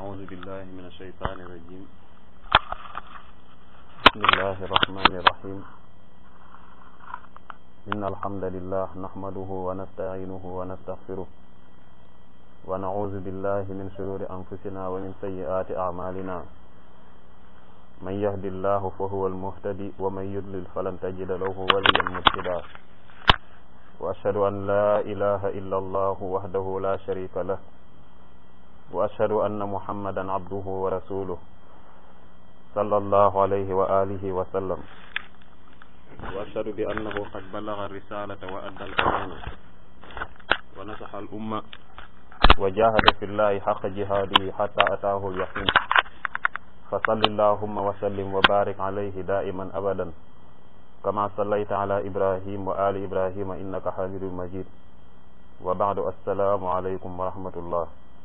أعوذ بالله من الشيطان الرجيم بسم الله الرحمن الرحيم إن الحمد لله نحمده ونستعينه ونستغفره ونعوذ بالله من شرور أنفسنا ومن سيئات أعمالنا من يهد الله فهو المهتدي ومن يضلل فلن تجد له وليا مرشدا وأشهد أن لا إله إلا الله وحده لا شريك له وأشهد أن محمدا عبده ورسوله صلى الله عليه وآله وسلم وأشهد بأنه قد بلغ الرسالة وأدى الأمانة ونصح الأمة وجاهد في الله حق جهاده حتى أتاه اليقين فصل اللهم وسلم وبارك عليه دائما أبدا كما صليت على إبراهيم وآل إبراهيم إنك حميد مجيد وبعد السلام عليكم ورحمة الله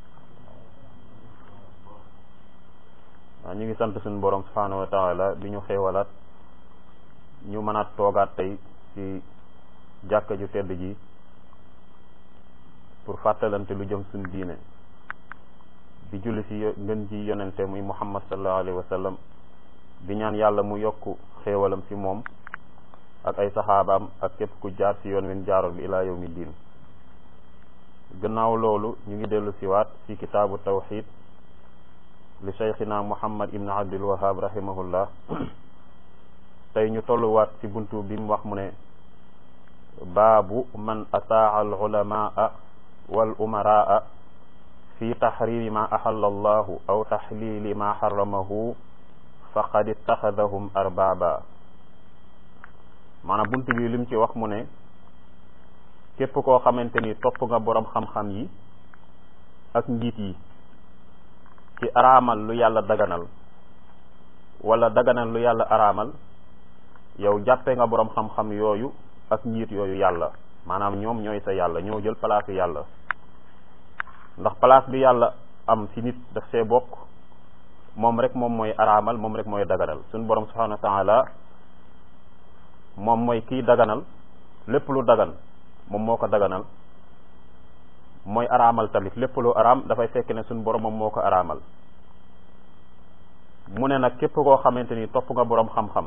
ñu ngi sant suñu borom subhanahu wa taala bi ñu xéewalaat ñu mën a toogaat tey ci jàkka ju tedd ji pour fàttalante lu jëm suñu diine di julli ci ngën ji yonente muy muhammad sallallahu alayhi wa sallam di ñaan yàlla mu yokk xéewalam ci moom ak ay saxaabaam ak képp ku jaar ci yoon win jaaroon bi ilaa yawmi diin gannaaw loolu ñu ngi dellu siwaat ci kitaabu tawxid li cheikhina muhammad ibn abdul wahab rahimahullah tey ñu tolluwaat ci buntu bi mu wax mu ne baabu man ataa al ulamaa wal umaraa fi taxrimi ma axalla allahu aw taxlili ma xaramahu faqad ittaxadahum arbaba maanaam buntu bi lim ci wax mu ne képp koo xamante ni topp nga boroom xam-xam yi ak njiit yi ci araamal lu yàlla daganal wala daganal lu yàlla araamal yow jàppe nga boroom xam-xam yooyu ak njiit yooyu yàlla maanaam ñoom ñooy sa yàlla ñoo jël place yàlla ndax place bi yàlla am ci nit daf see bokk moom rek moom mooy araamal moom rek mooy daganal suñu borom subhanahu wa taala moom mooy kiy daganal lépp lu dagan moom moo ko daganal mooy araamal tamit lépp lu araam dafay fekk ne suñu borom moom moo ko araamal mu ne nag képp koo xamante ni topp nga boroom xam-xam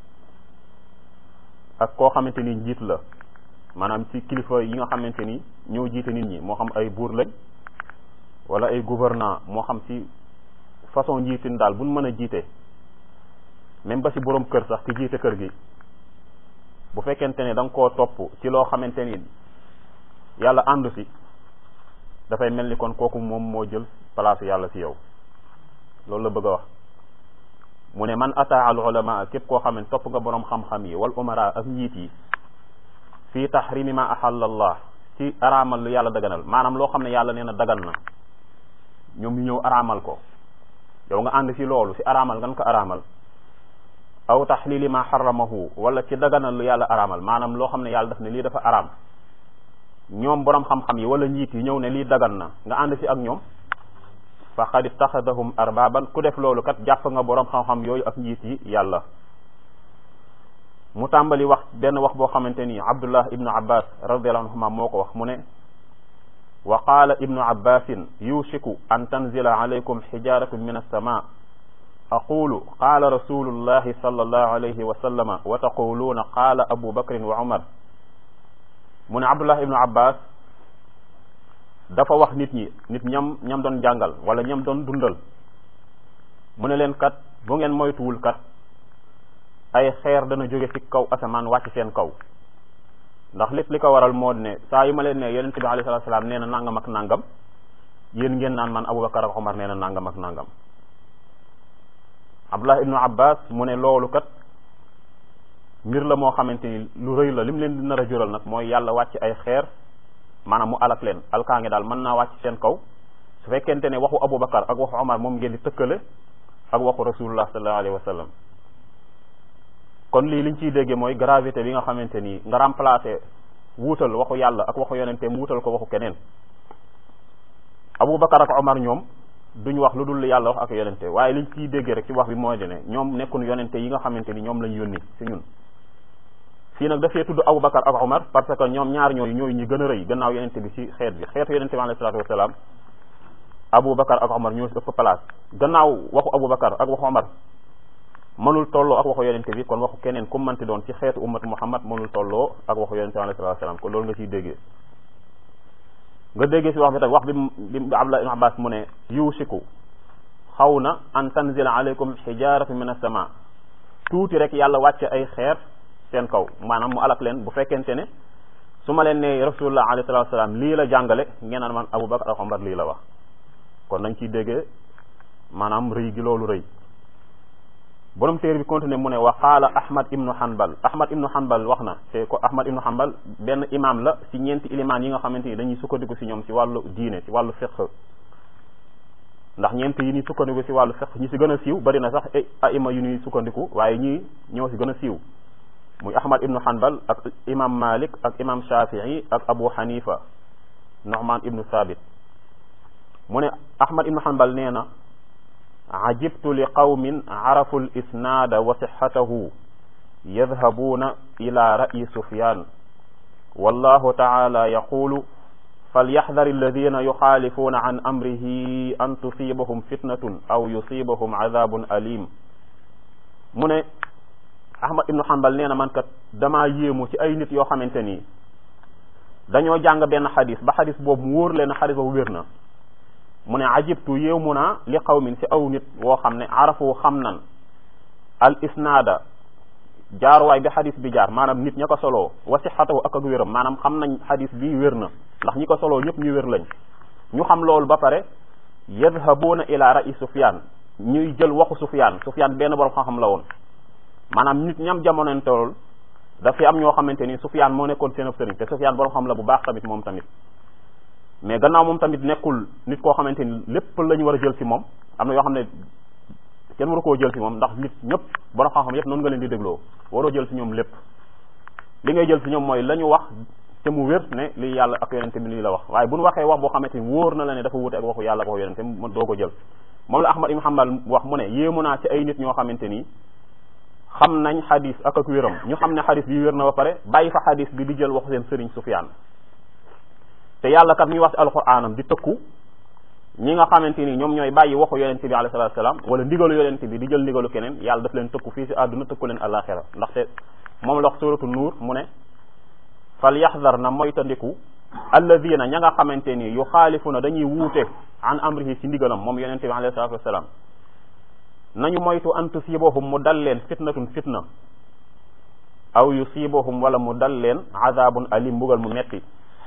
ak koo xamante ni njiit la maanaam ci kilifa yi nga xamante ni ñoo jiite nit ñi moo xam ay buur lañ wala ay gouvernant moo xam ci façon njiitin daal buñ mën a jiite même ba ci boroom kër sax ki jiite kër gi bu fekkente ne da nga koo topp ci loo xamante ni yàlla àndu si dafay mel ni kon kooku moom moo jël place yàlla ci yow loolu la bëgg a wax mu ne man ataa al ulama képp koo xam ne topp nga boroom xam-xam yi wal umara ak njiit yi fii tahrimi ma ahalla allah ci araamal lu yàlla daganal maanaam loo xam ne yàlla nee na dagan na ñoom ñu ñëw araamal ko yow nga ànd ci loolu ci araamal nga ko araamal aw taxlili ma xaramahu wala ci daganal lu yàlla araamal maanaam loo xam ne yàlla daf ne lii dafa araam ñoom boroom xam-xam yi wala njiit yi ñëw ne lii dagan na nga ànd ci ak ñoom faqad ittaxadahum arbaban ku def loolu kat jàpp nga boroom xam-xam yooyu ak njiit yi yàlla mu tàmbali wax benn wax boo xamante ni abdullah ibnu abbas radiallahu anhuma moo ko wax mu ne wa qaala ibnu abbasin yushiku an tanzila alaykum xijaratun min alsama aqulu qaala rasulullahi sallallahu alayhi wa sallama wa taquluuna qaala abu bakrin wa umar mu ne abdullah ibnu abbas dafa wax nit ñi nit ñam ñam doon jàngal wala ñam doon dundal mu ne leen kat bu ngeen moytuwul kat ay xeer dana jóge ci kaw asamaan wàcc seen kaw ndax lépp li ko waral moo ne saa yu ma leen ne yonente bi alayhi salaatu salaam nee na nangam ak nangam yéen ngeen naan man abubakar ak omar nee na nangam ak nangam abdullah ibnu abbas mu ne loolu kat mbir la moo xamante ni lu rëy la lim leen di nar a jural nag mooy yàlla wàcc ay xeer maanaam mu alak leen alkaange daal mën naa wàcc seen kaw su fekkente ne waxu abubakar ak waxu omar moom ngeen di tëkkale ak waxu rasulullah sallallahu alayhi wa sallam kon lii liñ ciy déggee mooy gravité bi nga xamante ni nga remplacer wuutal waxu yàlla ak waxu yonente mu wuutal ko waxu keneen abubakar ak omar ñoom duñ wax lu dul yàlla wax ak yonente waaye liñ ciy déggee rek ci wax bi mooy de ne ñoom nekkun yonente yi nga xamante ni ñoom lañ yónni ci ñun fii nag dafee tudd Aboubacar ak Omar parce que ñoom ñaar ñooyu ñooyu ñi gën a rëy gannaaw yonente bi ci xeet bi xeetu yonente bi alayhi salaatu wasalaam Aboubacar ak Omar ñoo si ëpp place gannaaw waxu Aboubacar ak waxu Omar mënul tolloo ak waxu yonente bi kon waxu keneen ku manti doon ci xeetu ummat Muhammad mënul tolloo ak waxu yonente bi alayhi salaatu salaam kon loolu nga ciy déggee nga déggee si wax bi tam wax bi bi Abdullah ibn Abbas mu ne yuusiku xaw na an tanzila alaykum xijaaratu min as-sama tuuti rek yàlla wàcce ay xeer seen kaw maanaam mu alak leen bu fekkente ne su ma leen ne rasulullah alayhi salaatu salaam lii la jàngale ngeen naan man Aboubacar ak Omar lii la wax kon dañ ciy déggee maanaam rëy gi loolu rëy borom téere bi continué mu ne wa qaala ahmad ibnu hanbal ahmad ibnu hanbal wax na te ko ahmad ibnu hanbal benn imam la ci ñeenti ilimaan yi nga xamante ni dañuy sukkandiku ci ñoom ci wàllu diine ci wàllu fiqh ndax ñeent yi ñuy sukkandiku ci wàllu fiqh ñi ci gën a siiw bari na sax aima yu ñuy sukkandiku waaye ñii ñoo ci gën a siiw muy ahmad ibnu hanbal ak imam malik ak imam shafii ak abu hanifa nu'man ibnu thabit mu ne ahmad ibnu hanbal nee na ajibtu li qawmin arafu l isnaada wa sixatahu yadhabuuna ila ra'yi sufyan wallahu taala yaqulu falyaxdar alladina yuxaalifuuna an amrihi an tusibahum fitnatun aw yusibahum adabun alim mu ne ahmad ibnu hanbal nee na man kat damaa yéemu ci ay nit yoo xamante nii dañoo jàng benn xadis ba xadis boobu mu wóor leen xadis boobu wér na mu ne ajibtu yéemu naa li qawmin ci aw nit woo xam ne arafu xam nan al isnaada jaaruwaay bi xadis bi jaar maanaam nit ña ko soloo wa sixatahu ak ak wéram maanaam xam nañ xadis bi wér na ndax ñi ko soloo ñëpp ñu wér lañ ñu xam loolu ba pare yadhabuuna ila ra'i sufyaan ñuy jël waxu sufyaan sufyaan benn borom xam-xam la woon maanaam nit ñam jamonontool daf fi am ñoo xamante ni sufyaan moo nekkoon seen sëriñ te sufyaan borom xam la bu baax tamit moom tamit mais gannaaw moom tamit nekkul nit koo xamante ni lépp la ñu war a jël ci moom am na yoo xam ne kenn waru koo jël ci moom ndax nit ñëpp borom xam-xam yëpp noonu nga leen di dégloo waroo jël ci ñoom lépp li ngay jël ci ñoom mooy la ñu wax te mu wér ne li yàlla ak yonente bi lii la wax waaye bu ñu waxee wax boo xamante ni wóor na la ne dafa wute ak waxu yàlla ak waxu yonente mu doo ko jël moom la Ahmad ibn Hanbal wax mu ne yéemu naa ci ay nit ñoo xamante ni xam nañ xadis ak ak wéram ñu xam ne xadis bi wér na ba pare bàyyi fa xadis bi di jël waxu seen sëriñ Sufyaan te yàlla kat mi wax ci alxuraanam di tëkku ñi nga xamante ni ñoom ñooy bàyyi waxu yonente bi alayhi salaatu salaam wala ndigalu yonente bi di jël ndigalu keneen yàlla daf leen tëkku fii si àdduna tëkku leen àllaaxira ndaxte moom la wax suratu nuur mu ne fal yaxdar na moytandiku alladina ña nga xamante ni yu xaalifuna dañuy wuute an amrihi ci ndigalam moom yonente bi alayhi salaatu wasalaam nañu moytu an tusibahum mu dal leen fitnatun fitna aw yusibahum wala mu dal leen azabun alim mbugal mu metti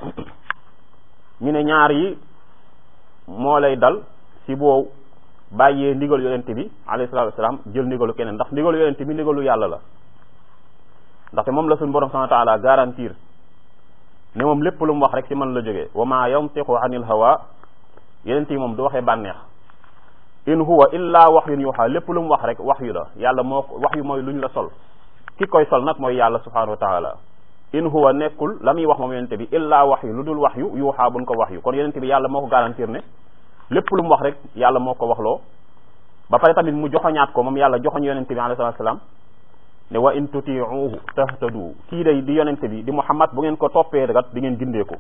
ñu ne ñaar yi moo lay dal si boo bàyyee ndigalu yonente bi alayhi salatu wasalaam jël ndigalu keneen ndax ndigalu yonente bi ndigalu yàlla la ndaxte moom la suñu borom subhanahu wa taala garantir ne moom lépp lu mu wax rek ci man la jógee wa ma yantiqu anil hawa yonente yi moom du waxee bànneex in huwa illa wahyun yuha lépp lu mu wax rek wax yu la yàlla moo wax yu mooy luñ la sol ki koy sol nag mooy yàlla subhanahu wa taala in huwa nekkul la muy wax moom yonente bi illa wax yu lu dul wax yu yuuxaa buñ ko wax yu kon yonente bi yàlla moo ko garantir ne lépp lu mu wax rek yàlla moo ko waxloo ba pare tamit mu joxoñaat ko moom yàlla joxoñ yonente bi alayhi salatu salaam ne wa in tutiuhu tahtadu kii day di yonente bi di muhammad bu ngeen ko toppee kat di ngeen gindeeku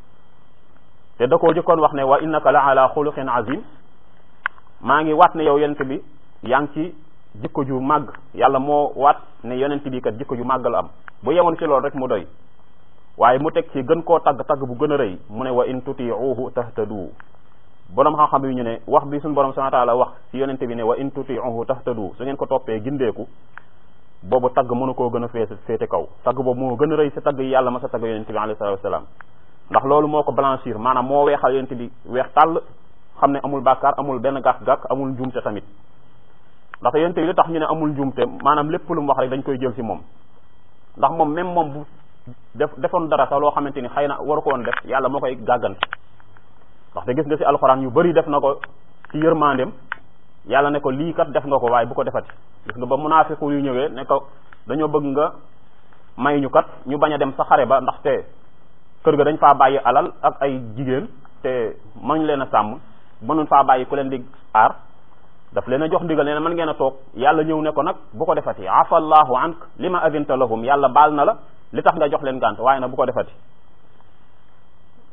te da koo jëkkoon wax ne wa innaka la ala xuluqin azim maa ngi waat ne yow yonente bi yaa ngi ci jikko ju màgg yàlla moo waat ne yonente bi kat jikko ju màgg la am bu yemoon ci loolu rek mu doy waaye mu teg ci gën koo tagg tagg bu gën a rëy mu ne wa in tutiuhu tahtadu borom xam-xam yi ñu ne wax bi suñu borom subhanahu wa ta'ala wax ci yonente bi ne wa in tutiuhu tahtadu su ngeen ko toppee gindeeku boobu tagg mënu koo gën a féete féete kaw tagg boobu moo gën a rëy si tagg yi yàlla ma sa tagg yonente bi alayhi salatu wasalaam ndax loolu moo ko blanchir maanaam moo weexal yonente bi weex tàll xam ne amul bàkkaar amul benn gàkk-gàkk amul njuumte tamit ndax yonente bi li tax ñu ne amul njuumte maanaam lépp lu mu wax rek dañ koy jël ci moom ndax moom même moom bu def defoon dara sax loo xamante ni xëy na waru ko woon def yàlla moo koy gàggante ndax te gis nga ci alxuraan yu bari def na ko ci yërmandem yàlla ne ko lii kat def nga ko waaye bu ko defati gis nga ba munaafiqu yu ñëwee ne ko dañoo bëgg nga may ñu kat ñu bañ a dem sa xare ba ndaxte kër ga dañ faa bàyyi alal ak ay jigéen te mënuñ leen a sàmm mënuñ faa bàyyi ku leen di aar daf leen a jox ndigal nee na mën ngeen a toog yàlla ñëw ne ko nag bu ko defati afa allahu ank lima adinta lahum yàlla baal na la li tax nga jox leen gànt waaye nag bu ko defati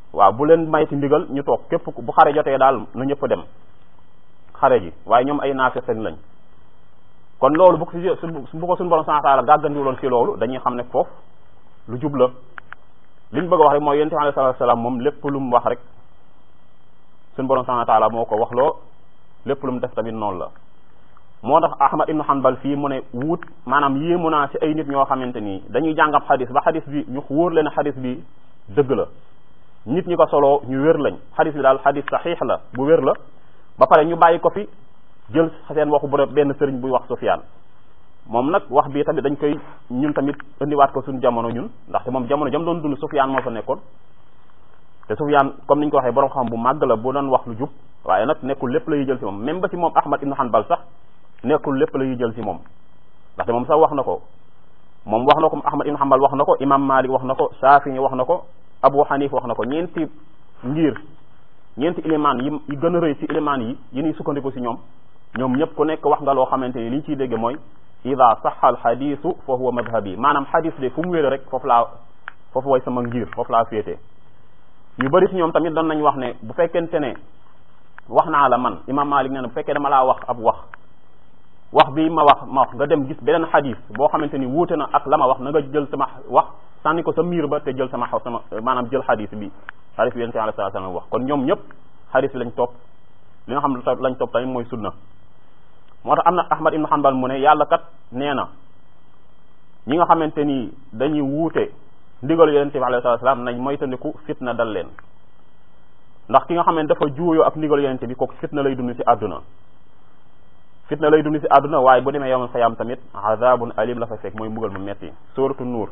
waaw bu leen mayti ndigal ñu toog képp bu xare jotee daal na ñëpp dem xare ji waaye ñoom ay naafiq lañ kon loolu bu ko si bu ko suñu borom subhanahu wa ta'ala gàggandiwuloon ci loolu dañuy xam ne foofu lu jub la li ñu bëgg a wax rek mooy yonent bi alayhi salaatu salaam moom lépp lu mu wax rek suñu borom subhanahu wa ta'ala moo ko wax loo lépp lu mu def tamit noonu la moo tax Ahmad ibn Hanbal fii mu ne wut maanaam yéemu naa ci ay nit ñoo xamante nii dañuy jàngab xadis ba xadis bi ñu wóor leen xadis bi dëgg la nit ñi ko soloo ñu wér lañ xadis bi daal xadis saxiix la bu wér la ba pare ñu bàyyi ko fi jël seen waxu bu benn sëriñ buy wax Sufyaan moom nag wax bii tamit dañ koy ñun tamit indiwaat ko suñu jamono ñun ndaxte moom jamono jam doon dund Sufyaan moo fa nekkoon te Sufyaan comme niñ ko waxee borom xam bu màgg la bu doon wax lu jub waaye nag nekkul lépp la ñuy jël ci moom même ba ci moom Ahmad ibn Hanbal sax nekkul lépp la ñuy jël ci moom ndaxte moom sax wax na ko moom wax na ko Ahmad ibn Hanbal wax na ko imam Malik wax na ko Shafi'i wax na ko Abu Hanif wax na ko ñeenti ngir ñeenti ilimaan yi yi gën a rëy ci ilimaan yi yi ñuy sukkandiku ci ñoom ñoom ñëpp ku nekk wax nga loo xamante ni li ñu ciy dégge mooy ida saxa al xadisu fa huwa madhabi maanaam xadis de fu mu wéere rek foofu laa foofu way sama ngir foofu laa féete ñu bëri ci ñoom tamit doon nañ wax ne bu fekkente ne wax naa la man imam Malik nee na bu fekkee dama laa wax ab wax wax bi ma wax ma wax nga dem gis beneen xadis boo xamante ni wuute na ak la ma wax na nga jël sama wax sànni ko sa miir ba te jël sama sama maanaam jël xadis bi xadis bi yonent bi alayhi salaam wax kon ñoom ñëpp xadis lañ topp li nga xam lañ topp tamit mooy sunna moo tax am na Ahmad ibn Hanbal mu ne yàlla kat nee na ñi nga xamante ni dañuy wuute ndigal yonent bi alayhi salaam nañ moytandiku fitna dal leen ndax ki nga xam ne dafa juuyoo ak ndigal yonent bi kooku fitna lay dund ci àdduna fitna lay dund ci àdduna waaye bu demee yawmal xiyaam tamit azabun alim la fa fekk mooy mbugal mu metti suratu nuur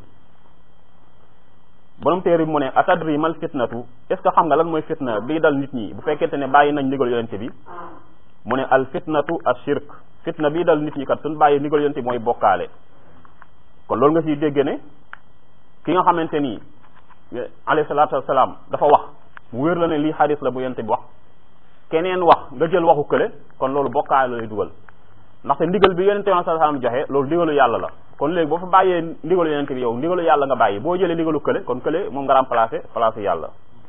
borom téere bi mu ne atadri mal fitnatu est ce que xam nga lan mooy fitna bii dal nit ñi bu fekkente ne bàyyi nañ ndigal yonent bi mu ne al fitnatu ashirk fitna bii dal nit ñi kat suñ bàyyi ndigal yonent bi mooy bokkaale kon loolu nga ciy dégg ne ki nga xamante ni alayhi salaatu wasalaam dafa wax mu wér la ne lii xadis la bu yonent bi wax keneen wax nga jël waxu kële kon loolu bokkaale la lay dugal ndaxte ndigal bi yonent bi sallallahu alayhi wasallam joxe loolu ndigalu yàlla la kon léegi boo fa bàyyee ndigalu yonent bi yow ndigalu yàlla nga bàyyi boo jëlee ndigalu kële kon kële moom nga remplacé place yàlla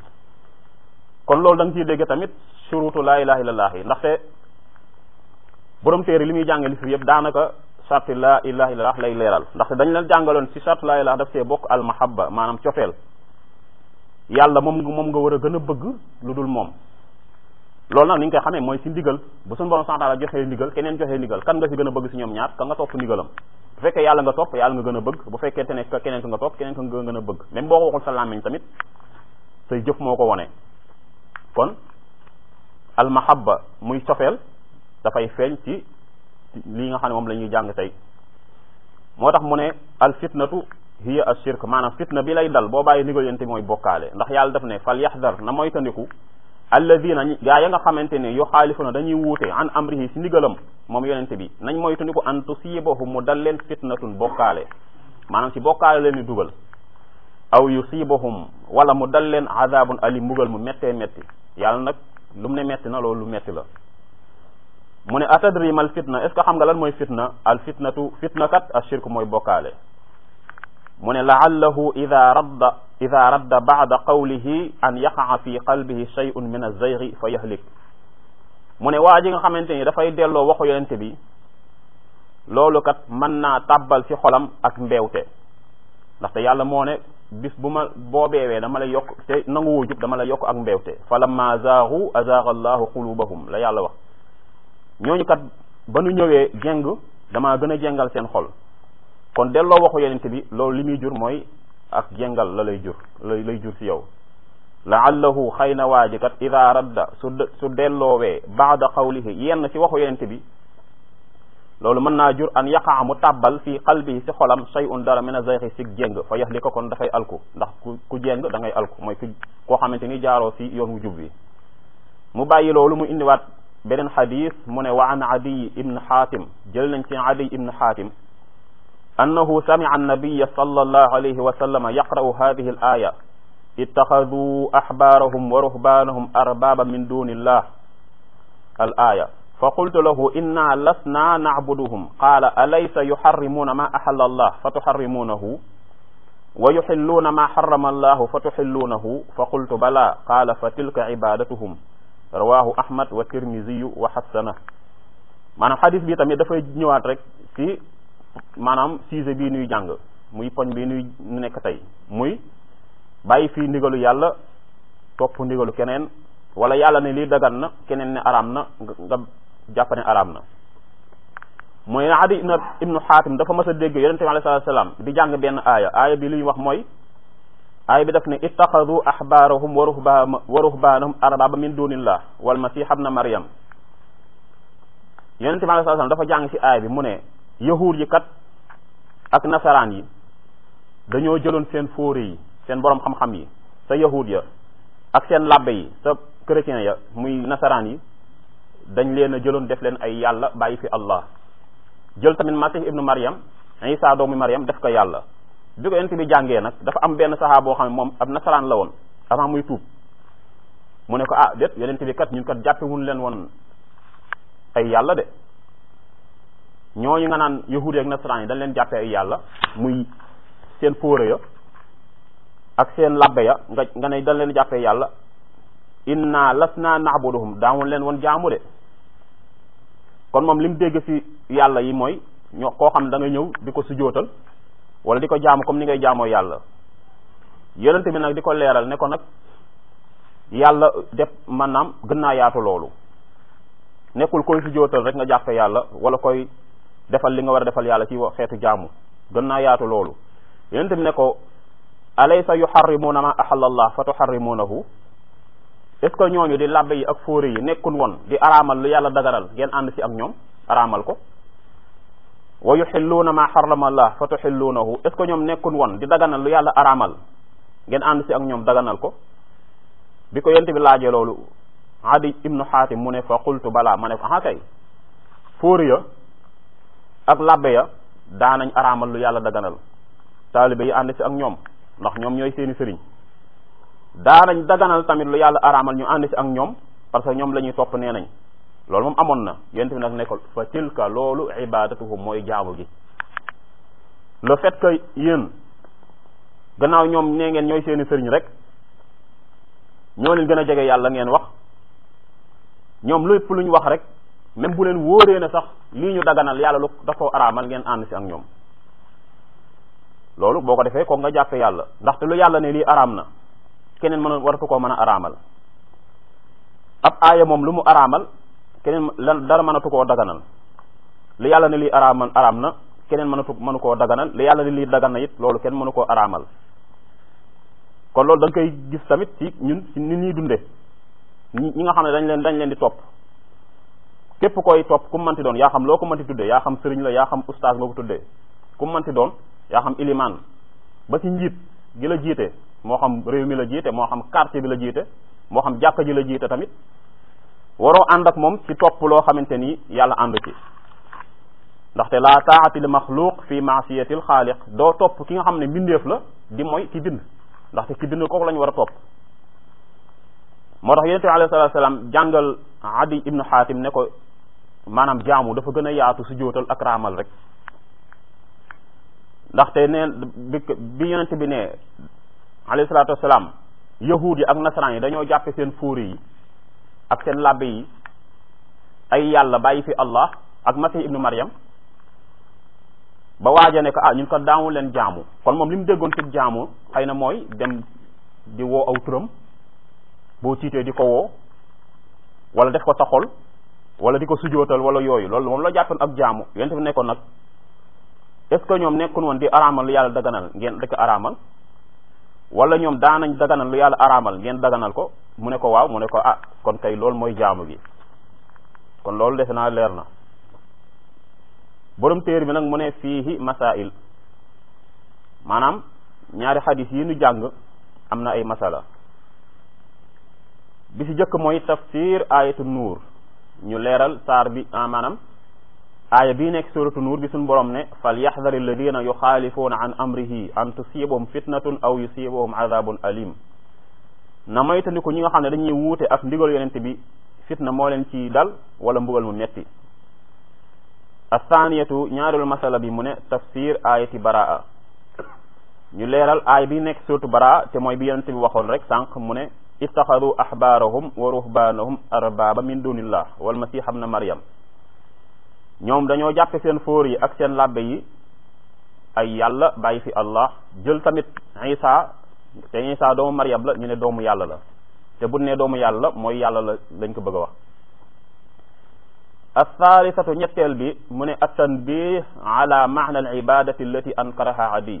kon loolu da nga ciy dégg tamit surutu laa ilaha illallah yi ndaxte borom téere li muy jàngale fi yëpp daanaka charte laa ilaha illallah lay leeral ndaxte dañ leen jàngaloon ci charte laa ilaha daf see bokk al mahabba maanaam cofeel yàlla moom moom nga war a gën a bëgg lu dul moom loolu nag ni nga koy xamee mooy ci ndigal bu suñu borom sant la joxee ndigal keneen joxee ndigal kan nga ci gën a bëgg ci ñoom ñaar ka nga topp ndigalam bu fekkee yàlla nga topp yàlla nga gën a bëgg bu fekkente ne keneen ka nga topp keneen ka nga gën a bëgg même boo ko waxul sa làmmiñ tamit say jëf moo ko wone kon al mahabba muy cofeel dafay feeñ ci lii nga xam ne moom la ñuy jàng tey moo tax mu ne al fitnatu hiya ashirk maanaam fitna bi lay dal boo bàyyi ndigal yente mooy bokkaale ndax yàlla daf ne fal yaxdar na moytandiku alladina gaa ya nga xamante ne yu xaalifuna dañuy wuute an amrihi si ndigalam moom yonente bi nañ moytandiku an tusibahum mu dal leen fitnatun bokkaale maanaam si bokkaale leen di dugal aw yusibahum wala mu dal leen azabun ali mbugal mu méttee métti yàlla nag lu mu ne métti na loolu lu métti la mu ne atadri mal fitna est ce que xam nga lan mooy fitna al fitnatu fitna kat ashirk mooy bokkaale mu ne laallahu ida radda ida radda bada qawlihi an yaqaa fi qalbihi shay'un min az-zayghi fa yahlik mu ne waa ji nga xamante ni dafay delloo waxu yonente bi loolu kat mën naa tàbbal ci xolam ak mbeewte ndaxte yàlla moo ne bis bu ma boo beewee dama lay yokk te nanguwoo jub dama lay yokk ak mbeewte fa lamma zaagu azaaga allahu qulubahum la yàlla wax ñooñu kat ba nu ñëwee jeng damaa gën a jengal seen xol kon delloo waxu yonent bi loolu li muy jur mooy ak jengal la lay jur lay lay jur ci yow laallahu xëy na waa ji kat ida radda su su delloowee baada qawlihi yenn ci waxu yonent bi loolu mën naa jur an yaqaa mu tàbbal fii qalbi ci xolam shay'un dara min a zayxi si jéng fa yax li ko kon dafay alku ndax ku ku jéng da ngay alku mooy ku koo xamante ni jaaroo ci yoon wu jub bi mu bàyyi loolu mu indiwaat beneen xadis mu ne wa an adiy ibn xaatim jël nañ ci adiy ibn xaatim annahu sami'a annabiya sallallahu alayhi wa sallam yaqra'u hadhihi al aya ittaxaduu axbaarahum wa ruhbaanahum arbaba min duni illah al aya fa qultu lahu inna lasna nacbuduhum qaala alaysa yuxarrimuuna ma axalla allah fa tuxarrimuunahu wa yuxilluuna maa xarama allahu fa tuxilluunahu fa qultu bala qaala fa tilka ibadatuhum rawahu ahmad wa tirmisiyu wa xassana maanaam xadis bi tamit dafay ñëwaat rek ci maanaam sujet bii nuy jàng muy poñ bi nuy nekk tey muy bàyyi fii ndigalu yàlla topp ndigalu keneen wala yàlla ne lii dagan na keneen ne araam na nga jàpp ne araam na mooy adi ibnu xaatim dafa mas a dégg yonente bi alayhi salaam di jàng benn aaya aaya bi li ñu wax mooy aaya bi daf ne ittaxadu axbaarahum wa ruhba wa ruhbaanahum arbaba min dunillah wal masih ibna maryam yonente bi alayhi salaam dafa jàng ci aaya bi mu ne yahuud yi kat ak nasaraan yi dañoo jëloon seen fóore yi seen borom xam-xam yi sa yahuud ya ak seen labbe yi sa chrétien ya muy nasaraan yi dañ leen a jëloon def leen ay yàlla bàyyi fi allah jël tamit masih ibnu maryam isa doomu maryam def ko yàlla bi ko yonent bi jàngee nag dafa am benn saxaa boo xam ne moom ab nasaraan la woon avant muy tuub mu ne ko ah déet yonent bi kat ñun kat jàppewuñ leen woon ay yàlla de ñooñu nga naan yahudi ak nasaraan yi dañ leen jàppee ay yàlla muy seen fóore ya ak seen labbe ya nga nga ne dañ leen jàppee yàlla inna lasna na'buduhum daawul leen woon jaamu de kon moom li mu dégg ci yàlla yi mooy ñoo koo xam da nga ñëw di ko sujootal wala di ko jaamu comme ni ngay jaamoo yàlla yonente bi nag di ko leeral ne ko nag yàlla def maanaam gën naa yaatu loolu nekkul koy sujootal rek nga jàppe yàlla wala koy defal li nga war a defal yàlla ci xeetu jaamu gën naa yaatu loolu yonente bi ne ko alaysa yuharrimuuna ma ahallallah fa tuharrimuunahu est ce que ñooñu di labbe yi ak fóore yi nekkul woon di araamal lu yàlla dagaral ngeen ànd ci ak ñoom araamal ko wa yuxilluuna ma xarama allah fa tuxilluunahu est ce que ñoom nekkul woon di daganal lu yàlla araamal ngeen ànd ci ak ñoom daganal ko bi ko yent bi laajee loolu adi ibnu xaatim mu ne fa qultu balaa ma ne ko ah kay fóore ya ak labbe ya daanañ araamal lu yàlla daganal taalibe yi ànd ci ak ñoom ndax ñoom ñooy seeni sëriñ daanañ daganal tamit lu yàlla araamal ñu ànd ci ak ñoom parce que ñoom la ñuy topp nee nañ loolu moom amoon na yent bi nag ne ko fa tilka loolu ibadatuhum mooy jaamu gi le fait que yéen gannaaw ñoom nee ngeen ñooy seeni sëriñ rek ñoo leen gën a jege yàlla ngeen wax ñoom lépp lu ñu wax rek même bu leen wóoree ne sax lii ñu daganal yàlla lu da ko araamal ngeen ànd ci ak ñoom loolu boo ko defee ko nga jàppe yàlla ndaxte lu yàlla ne lii araam na keneen mën waratu koo mën a araamal ab aaya moom lu mu araamal keneen lan dara mënatu koo daganal li yàlla ne lii araamal araam na keneen mënatu mënu koo daganal li yàlla ne lii dagan na it loolu kenn mënu koo araamal kon loolu da nga koy gis tamit ci ñun ci ni ñuy dunde ñi ñi nga xam ne dañ leen dañ leen di topp képp koy topp ku manti doon yaa xam loo ko manti tuddee yaa xam sëriñ la yaa xam ustaas nga ko tuddee ku manti doon yaa xam ilimaan ba ci njiit gi la jiite moo xam réew mi la jiite moo xam quartier bi la jiite moo xam jàkka ji la jiite tamit waroo ànd ak moom ci topp loo xamante ni yàlla ànd ci ndaxte la taati li maxluq fi maasiyatil xaaliq doo topp ki nga xam ne mbindeef la di mooy ki bind ndaxte ki bind kooku la ñu war a topp moo tax yonente bi alayhi salatu salaam jàngal adi ibnu xaatim ne ko maanaam jaamu dafa gën a yaatu su jootal ak raamal rek ndaxte neen bi bi yonente bi ne alayhi salatu wasalaam yahuud yi ak nasaraan yi dañoo jàppe seen fóori yi ak seen labbe yi ay yàlla bàyyi fi allah ak masih ibnu maryam ba waaja ne ko ah ñun ko daamu leen jaamu kon moom li mu déggoon ci jaamu xëy na mooy dem di woo aw turam boo tiitee di ko woo wala def ko taxol wala di ko sujootal wala yooyu loolu moom la jàppoon ak jaamu yonent bi nekkoon nag est ce que ñoom nekkun woon di araamal lu yàlla daganal ngeen rek araamal wala ñoom daanañ daganal lu yàlla araamal ngeen daganal ko mu ne ko waaw mu ne ko ah kon kay loolu mooy jaamu gi kon loolu defe naa leer na borom téer bi nag mu ne fiihi masail maanaam ñaari xadis yi nu jàng am na ay masala bi ci jëkk mooy tafsir ayatu nuur ñu leeral saar bi maanaam aaya bii nekk suratu nuur bi suñ borom ne fal yaxdari alladina yuxaalifuuna an amrihi an tusibahum fitnatun aw yusibahum adabun alim na moytandiku ñi nga xam ne dañuy wuute ak ndigal yonente bi fitna moo leen ci dal wala mbugal mu metti athaniyatu ñaareelu masala bi mu ne tafsir ayati baraa ñu leeral aay bi nekk surtout bara te mooy bi yonente bi waxoon rek sànq mu ne ittaxadu ahbaarahum wa ruhbaanahum arbaba min dunillah wal masih ibn maryam ñoom dañoo jàppe seen fóor yi ak seen labbe yi ay yàlla bàyyi fi allah jël tamit isa te isa doomu maryam la ñu ne doomu yàlla la te bu ne doomu yàlla la mooy yàlla la lañ ko bëgg a wax althalithatu ñetteel bi mu ne attanbih ala maana al ibadati allati ankaraha adi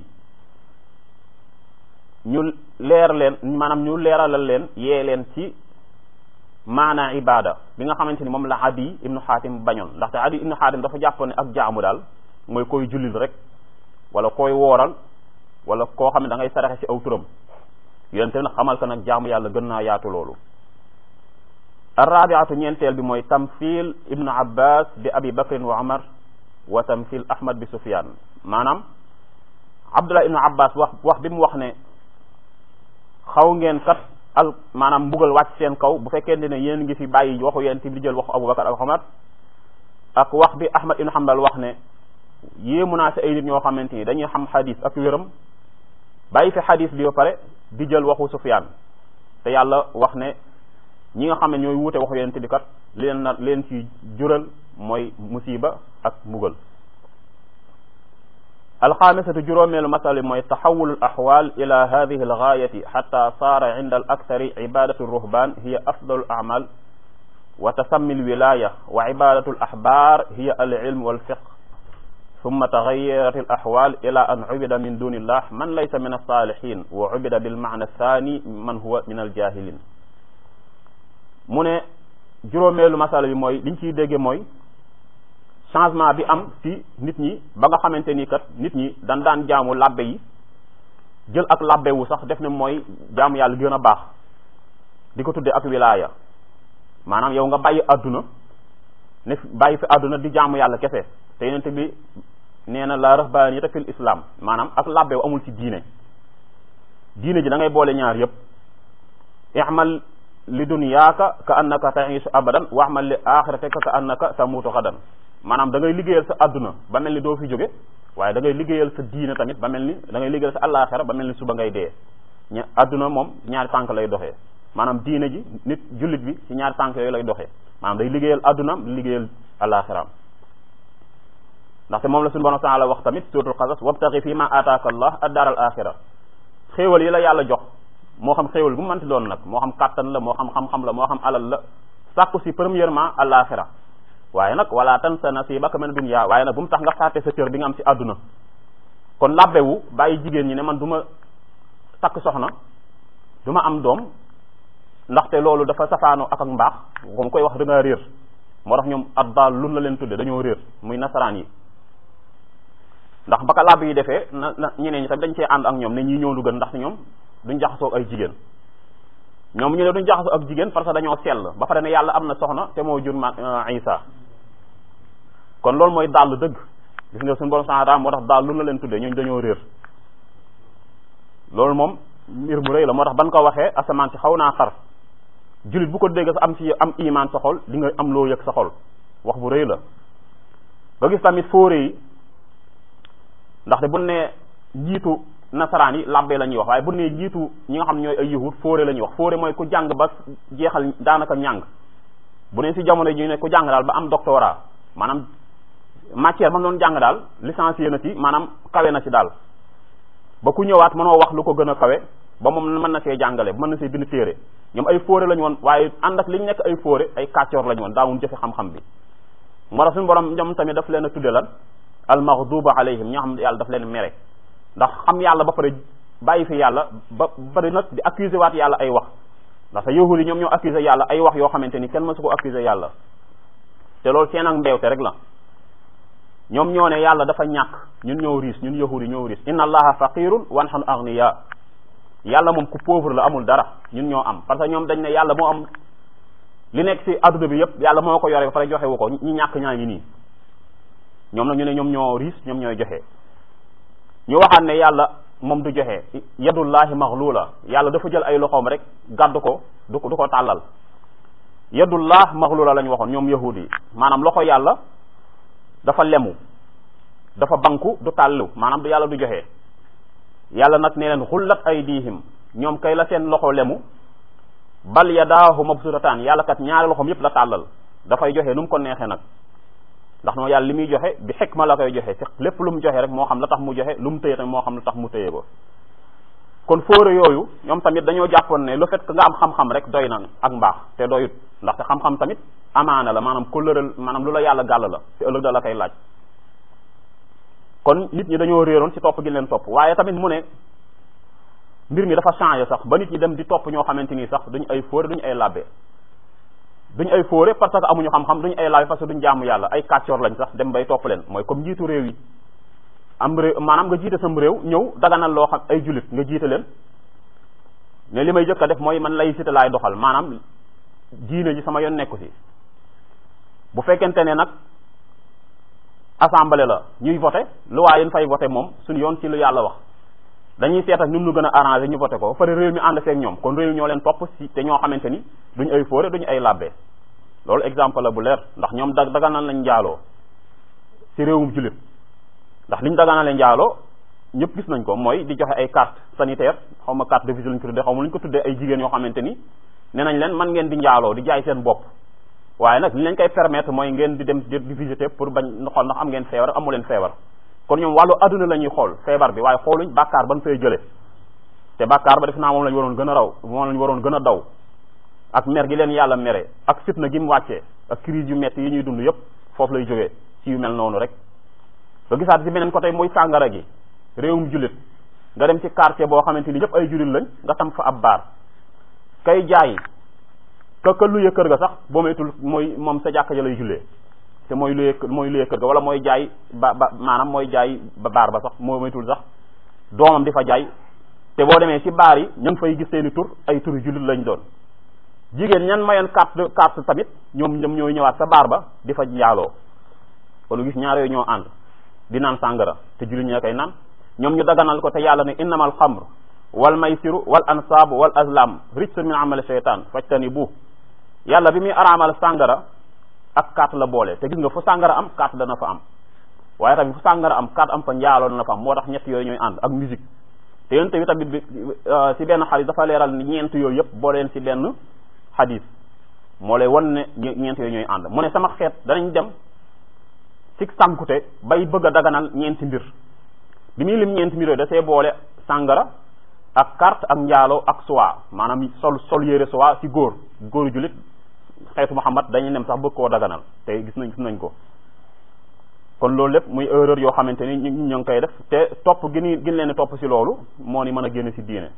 ñu leer leen maanaam ñu leeralal leen yee leen ci maana ibada bi nga xamante ni moom la adi ibnu xaatim bañoon ndaxte adi ibnu xaatim dafa jàpp ne ak jaamu daal mooy koy jullil rek wala koy wooral wala koo xam ne da ngay saraxe ci aw turam yonente nag xamal ko nag jaamu yàlla gën naa yaatu loolu arrabiatu ñeenteel bi mooy tamthil ibnu abbas bi abi bakrin wa umar wa tamthil ahmad bi sufyan maanaam abdullah ibnu abbas wax wax bi mu wax ne xaw ngeen kat al maanaam mbugal wàcc seen kaw bu fekkente ne yéen ngi fi bàyyi waxu yéen ti di jël waxu abubakar ak umar ak wax bi ahmad ibnu hanbal wax ne yéemu naa si ay nit ñoo xamante ni dañuy xam xadis ak wéram bàyyi fi xadis bi ba pare di jël waxu sufyan te yàlla wax ne ñi nga xam ne ñooy wuute waxu yonent bi kat leen na leen ci jural mooy musiba ak mbugal alxaamisatu juróomeelu masala mooy taxawulu al axwal ila hadihi al gaayati xata saara inda al akthari ibadatu ruhban hiya afdalu al amal wa tasammi al wilaya wa ibadatu al axbar hiya al ilm wal fiqh ثم تغيرت الأحوال إلى أن عبد من دون الله من ليس من الصالحين وعبد بالمعنى الثاني من هو من الجاهلين mu ne juróomeelu masala bi mooy liñ ciy dégge mooy changement bi am ci nit ñi ba nga xamante ni kat nit ñi dan daan jaamu labbe yi jël ak labbe wu sax def ne mooy jaamu yàlla gën a baax di ko tudde ak wilaaya maanaam yow nga bàyyi àdduna ne bàyyi fi àdduna di jaamu yàlla kese te yonente bi nee na la rahbaniyata fil islam maanaam ak labbe wu amul ci diine diine ji da ngay boole ñaar yépp i'mal li dunyaaka ka annaka ta'isu abadan wa amal li axiratika ka annaka tamutu xadan maanaam da ngay liggéeyal sa adduna ba mel ni doo fi jóge waaye da ngay liggéeyal sa diine tamit ba mel ni da ngay liggéeyal sa àllaaxira ba mel ni suba ngay dee ña adduna moom ñaari tànk lay doxee maanaam diine ji nit jullit bi ci ñaari tànk yooyu lay doxee maanaam day liggéeyal addunaam di liggéeyal àllaaxiraam ndaxte moom la suñu borom taala wax tamit suratul qasas wabtaqi fi ma ataaka allah ad-daar al axira xéewal yi la yàlla jox moo xam xéewal bu mu mënti doon nag moo xam kàttan la moo xam xam-xam la moo xam alal la sàkku si premièrement àllaaxira waaye nag wala tansa nasibaka min dunya waaye nag bu mu tax nga fàtte sa cër bi nga am ci àdduna kon labbewu bàyyi jigéen ñi ne man du ma takk soxna du ma am doom ndaxte loolu dafa safaanoo ak ak mbaax comme koy wax da ngaa réer moo tax ñoom addaal lun la leen tudde dañoo réer muy nasaraan yi ndax baka làbb yi defee na na ñeneen ñi tamit dañ cee ànd ak ñoom ne ñii ñëw lu gën ndax ñoom duñ jaxasoo ay jigéen ñoom ñu ne duñ jaxasoo ak jigéen parce que dañoo sell ba pare ne yàlla am na soxna te moo jur ma Isa kon loolu mooy dàll dëgg gis nga suñu borom sanra moo tax daal lu la leen tuddee ñooñu dañoo réer loolu moom mbir mu rëy la moo tax ban ko waxee asamaan si xaw naa xar jullit bu ko dégg sa am ci am iman sa xol di nga am loo yëg sa xol wax bu rëy la nga gis tamit fóore yi ndaxte bu ne njiitu nasaraan yi labbe la ñuy wax waaye bu ne njiitu ñi nga xam ñooy ay yahud fóore la ñuy wax fóore mooy ku jàng ba jeexal daanaka ñàng bu ne si jamono ji ne ku jàng daal ba am doctorat maanaam matière ba mu doon jàng daal licencié na ci maanaam kawe na ci daal ba ku ñëwaat mënoo wax lu ko gën a kawe ba moom mën na see jàngale mën na see bind téere ñoom ay fóore lañu woon waaye ànd ak li ñu nekk ay fóore ay kàccoor lañu woon daawuñ jëfe xam-xam bi moo tax suñu borom ñoom tamit daf leen a tudde lan al maghduba alayhim ñoo xam ne yàlla daf leen mere ndax xam yàlla ba pare bàyyi fi yàlla ba bari nag di accuser waat yàlla ay wax ndax sa yahudi ñoom ñoo accuser yàlla ay wax yoo xamante ni kenn mësu ko accuser yàlla te loolu seen ak mbeewte rek la ñoom ñoo ne yàlla dafa ñàkk ñun ñoo riis ñun yahudi ñoo riis inna allaha faqirun wa nahnu aghniya yàlla moom ku pauvre la amul dara ñun ñoo am parce que ñoom dañ ne yàlla moo am li nekk ci adduna bi yépp yàlla moo ko yore ba pare joxe wu ko ñi ñàkk ñaa ngi nii ñoom nag ñu ne ñoom ñoo riis ñoom ñooy joxe ñu waxaat ne yàlla moom du joxe yadullahi maghlula yàlla dafa jël ay loxoom rek gàddu ko du ko du ko tàllal yadullah maghlula la ñu waxoon ñoom yahudi yi maanaam loxo yàlla dafa lemu dafa banku du tàllu maanaam du yàlla du joxe yàlla nag ne leen xullat aydihim ñoom kay la seen loxo lemu bal yadaahu mabsutataan yàlla kat ñaari loxoom yépp la tàllal dafay joxe nu mu ko neexee nag ndax noo yàlla li muy joxe bi xikma la koy joxe ci lépp lu mu joxe rek moo xam la tax mu joxe lu mu tëye tamit moo xam la tax mu tëye ko kon fóore yooyu ñoom tamit dañoo jàppoon ne le fait que nga am xam-xam rek doy na ak mbaax te doyut ndaxte xam-xam tamit amaana la maanaam kóllëral maanaam lu la yàlla gàll la te ëllëg da la koy laaj kon nit ñi dañoo réeroon ci topp gi leen topp waaye tamit mu ne mbir mi dafa changé sax ba nit ñi dem di topp ñoo xamante ni sax duñ ay fóore duñ ay labbe duñ ay fóore parce que amuñu xam-xam duñ ay labbe parce que duñ jaamu yàlla ay kàccoor lañ sax dem bay topp leen mooy comme njiitu réew yi am réew maanaam nga jiite sam réew ñëw daganal loo xam ay jullit nga jiite leen ne li may jëkk a def mooy man laïcité laay doxal maanaam diine ji sama yoon nekku ci bu fekkente ne nag assemblée la ñuy voté loi yi fay voté moom suñu yoon ci lu yàlla wax dañuy seet ak ñun lu gën a arrangé ñu voté ko ba pare réew mi ànd seeg ñoom kon réew ñoo leen topp ci te ñoo xamante ni duñ ay fóore duñu ay labbe loolu exemple la bu leer ndax ñoom da daganal lañ njaaloo ci réewum jullit ndax liñ daganale njaaloo ñëpp gis nañ ko mooy di joxe ay carte sanitaire xaw ma carte de visite lañ ko tuddee xaw ma lu ñu ko tuddee ay jigéen yoo xamante ni nee nañ leen man ngeen di njaaloo di jaay seen bopp waaye nag li leen koy permettre mooy ngeen di dem di visiter pour bañ xool ndax am ngeen feebar amu leen feebar kon ñoom wàllu adduna la ñuy xool feebar bi waaye xooluñ bàkkaar ban fay jële te bàkkaar ba def naa moom lañ waroon gën a raw moom lañ waroon gën a daw ak mer gi leen yàlla mere ak fitna gi mu wàccee ak crise yu metti yi ñuy dund yépp foofu lay jógee ci yu mel noonu rek nga gisaat ci beneen côté mooy sàngara gi réewum jullit nga dem ci quartier boo xamante ni ñëpp ay jullit lañ nga tam fa ab baar kay jaay ka ka luye kër ga sax boo moytul mooy moom sa jàkka ja lay jullee te mooy luye mooy luye kër ga wala mooy jaay ba ba maanaam mooy jaay ba baar ba sax moo moytul sax doomam di fa jaay te boo demee ci baar yi ña ngi fay gis seeni tur ay turi jullit lañ doon jigéen ñan mayoon carte carte tamit ñoom ñoom ñooy ñëwaat sa baar ba di fa njaaloo kon gis ñaar yooyu ñoo ànd di naan sàngara te jullit ñee koy naan ñoom ñu daganal ko te yàlla ne innamal xamr wal maysiru wal ansaabu wal azlam rijsun min amali shaytan fajtani bu yàlla bi muy araamal sàngara ak carte la boole te gis nga fu sàngara am carte dana fa am waaye tamit fu sàngara am carte am fa njaaloo dana fa am moo tax ñett yooyu ñooy ànd ak musique te yonent bi tamit bi si benn xadis dafa leeral ni ñeent yooyu yëpp boo leen si benn xadis moo lay wan ne ñeent yooyu ñooy ànd mu ne sama xeet danañ dem ci sànkute bay bëgg a daganal ñeenti mbir bi muy lim ñeenti mbir yooyu da see boole sàngara ak carte ak njaaloo ak soie maanaam sol sol yére soie ci góor góoru jullit xeetu Muhammad dañuy nem sax bëgg koo daganal te gis nañ gis nañ ko kon loolu lépp muy erreur yoo xamante ni ñu ñu ngi koy def te topp gi ni gën leen topp ci loolu moo ni mën a génn ci diine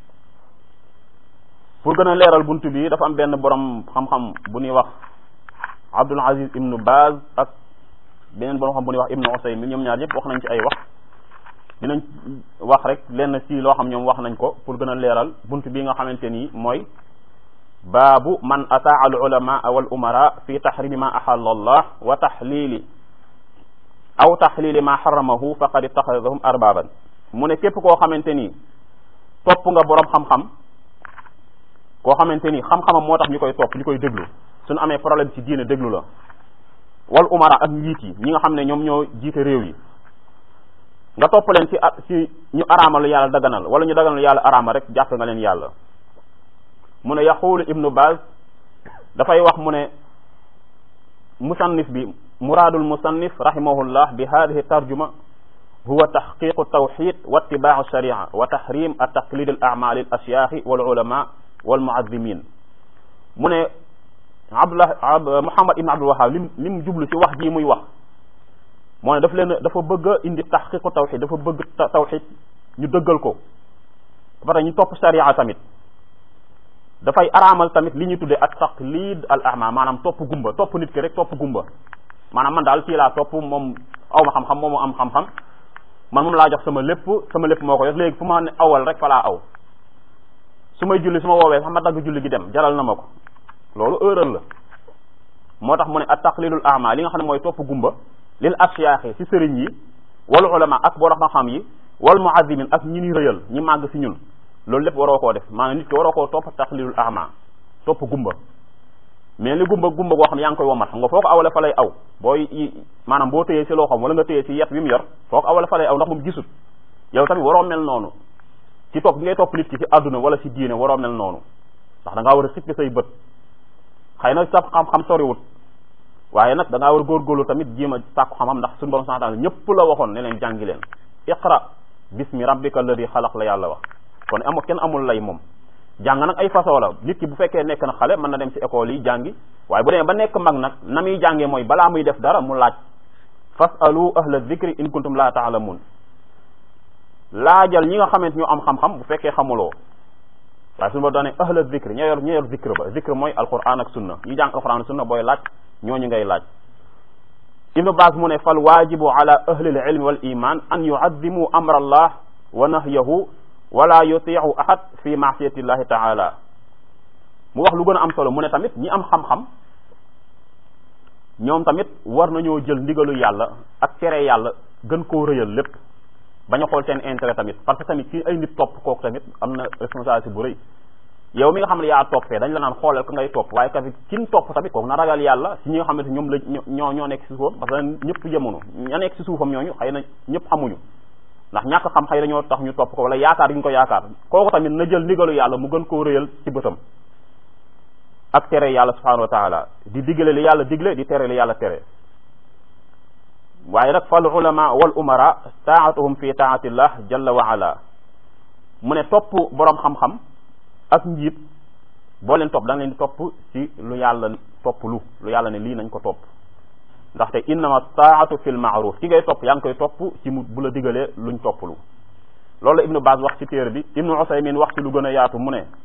pour gën a leeral buntu bi dafa am benn borom xam-xam bu ñuy wax Abdul Aziz ibnu Baz ak beneen borom xam bu ñuy wax ibnu Usaymin ñoom ñaar ñëpp wax nañ ci ay wax dinañ wax rek lenn ci loo xam ñoom wax nañ ko pour gën a leeral buntu bi nga xamante ni mooy baabu man ataa al ulama wal umara fi tahrimi ma ahalla allah wa tahlili aw tahlili ma haramahu faqad ittaxadahum arbaban mu ne képp koo xamante ni topp nga borom xam-xam koo xamante ni xam-xamam moo tax ñu koy topp ñu koy déglu suñu amee problème ci diine déglu la wal umara ak njiit yi ñi nga xam ne ñoom ñoo jiite réew yi nga topp leen ci ci ñu araamal yàlla daganal wala ñu daganal yàlla araama rek jàpp nga leen yàlla mu ne yaqulu ibnu baz dafay wax mu ne musannif bi muraadul musannif rahimahullah bi hadihi tarjuma huwa taxqiqu tawxid wa itibaacu sharia wa tahrim at taqlid al amal al ashyaaxi wal ulama wal muazzimin mu ne abdullah muhammad ibn abdul wahab lim lim jublu ci wax ji muy wax moo ne daf leen dafa bëgg a indi taxqiqu tawxid dafa bëgg tawxid ñu dëggal ko ba pare ñu topp sharia tamit dafay araamal tamit li ñu tuddee ak taqlid al ama maanaam topp gumba topp nit ki rek topp gumba maanaam man daal kii laa topp moom aw ma xam-xam moom am xam-xam man moom laa jox sama lépp sama lépp moo ko yor léegi fu ma ne awal rek fa laa aw su may julli su ma woowee sax ma dagg julli gi dem jaral na ma ko loolu erreur la moo tax mu ne at taqlidul ama li nga xam ne mooy topp gumba lil ashyaaxi ci sëriñ yi wal ulama ak borom xam-xam yi wal muazimin ak ñi ni rëyal ñi màgg ci ñun loolu lépp waroo koo def maanaam nit ki waroo koo topp taqlidul ama topp gumba mais li gumba gumba goo xam ne yaa ngi koy womat xam nga foo ko awale fa lay aw booy maanaam boo téyee ci loo xam wala nga téyee ci yet wi mu yor foo ko awale fa lay aw ndax moom gisut yow tamit waroo mel noonu ci topp ngay topp nit ki ci àdduna wala ci diine waroo mel noonu ndax da ngaa war a xippi say bët xëy na sa xam-xam soriwut waaye nag da ngaa war a góorgóorlu tamit jéem a sàkku xam-xam ndax suñu borom santaane ñëpp la waxoon ne leen jàngi leen iqra bismi rabbika alladi xalaq la yàlla wax kon amul kenn amul lay moom jàng nag ay façon la nit ki bu fekkee nekk na xale mën na dem ci école yi jàngi waaye bu demee ba nekk mag nag na muy jàngee mooy balaa muy def dara mu laaj fasalu ahla dhikri in kuntum la taalamun laajal ñi nga xamante ñu am xam-xam bu fekkee xamuloo waaye suñu ba doone ahla dhikri ñoo yor ñoo yor dhikr ba dhikr mooy alquran ak sunna ñi jàng alquran ak sunna booy laaj ñooñu ngay laaj ibnu baas mu ne fal waajibu ala ahli al ilmi wal iman an yuaddimu amra allah wa nahyahu wala yuti'u ahad fi ma'siyati llahi ta'ala mu wax lu gën a am solo mu ne tamit ñi am xam-xam ñoom tamit war nañoo jël ndigalu yàlla ak tere yàlla gën koo rëyal lépp bañ a xool seen intérêt tamit parce que tamit ci ay nit topp kooku tamit am na responsabilité bu rëy yow mi nga xam ne yaa toppee dañ la naan xoolal ka ngay topp waaye tamit kin topp tamit kooku na ragal yàlla si ñi nga xamante ñoom la ñoo ñoo nekk si suufam parce que ñëpp yemoonu ña nekk si suufam ñooñu xëy na ñëpp xamuñu ndax ñàkk xam xëy dañoo tax ñu topp ko wala yaakaar yi ñu ko yaakaar kooku tamit na jël ndigalu yàlla mu gën koo rëyal ci bëtam ak tere yàlla subhanahu wa taala di diggale li yàlla digle di tere li yàlla tere waaye nag fal ulama wal umara taatuhum fi taatillah jalla wa ala mu ne topp boroom xam-xam ak njiit boo leen topp da nga leen di topp ci lu yàlla topp lu lu yàlla ne lii nañ ko topp ndaxte innama taatu fil maaruf ki ngay topp yaa ngi koy topp ci mu bu la digalee luñ topp lu loolu la ibnu Baaz wax ci téere bi ibnu Usaymin wax ci lu gën a yaatu mu ne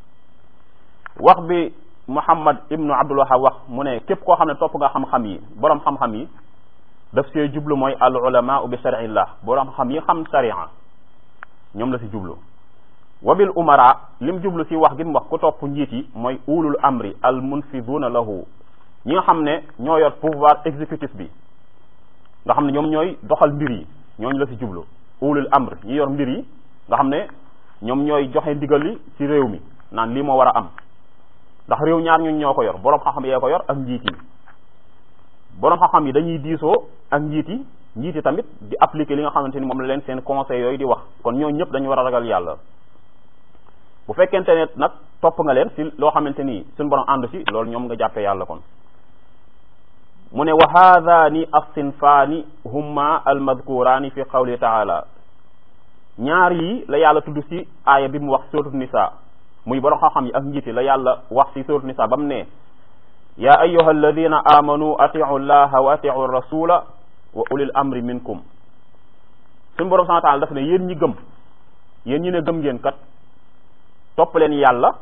wax bi Muhammad ibnu Abdul Wahab wax mu ne képp koo xam ne topp nga xam-xam yi boroom xam-xam yi daf see jublu mooy al ulama bi sharillah boroom xam yi xam sharia ñoom la si jublu wabil umara lim jublu si wax gi mu wax ku topp njiit yi mooy ulul amri al munfiduna lahu ñi nga xam ne ñoo yor pouvoir exécutif bi nga xam ne ñoom ñooy doxal mbir yi ñooñu la si jublu ulul amr ñi yor mbir yi nga xam ne ñoom ñooy joxe ndigal li ci réew mi naan lii moo war a am ndax réew ñaar ñun ñoo ko yor boroom xam-xam yee ko yor ak njiit yi boroom xam-xam yi dañuy diisoo ak njiit yi njiit yi tamit di appliquer li nga xamante ni moom la leen seen conseil yooyu di wax kon ñoo ñëpp dañu war a ragal yàlla bu fekkente ne nag topp nga leen si loo xamante ni suñu borom ànd si loolu ñoom nga jàppee yàlla kon mu ne wa haadaani as-sinfaani humma almadkuraani fi qawli taala ñaar yi la yàlla tudd si aaya bi mu wax suratu nisa muy borom xam-xam yi ak njiiti la yàlla wax si suratu nisa ba mu ne ya ayuha alladina amanu atiu llaha wa atiu rasula wa ulil amri minkum suñu borom subhanahu wa taala daf ne yéen ñi gëm yéen ñi ne gëm ngeen kat topp leen yàlla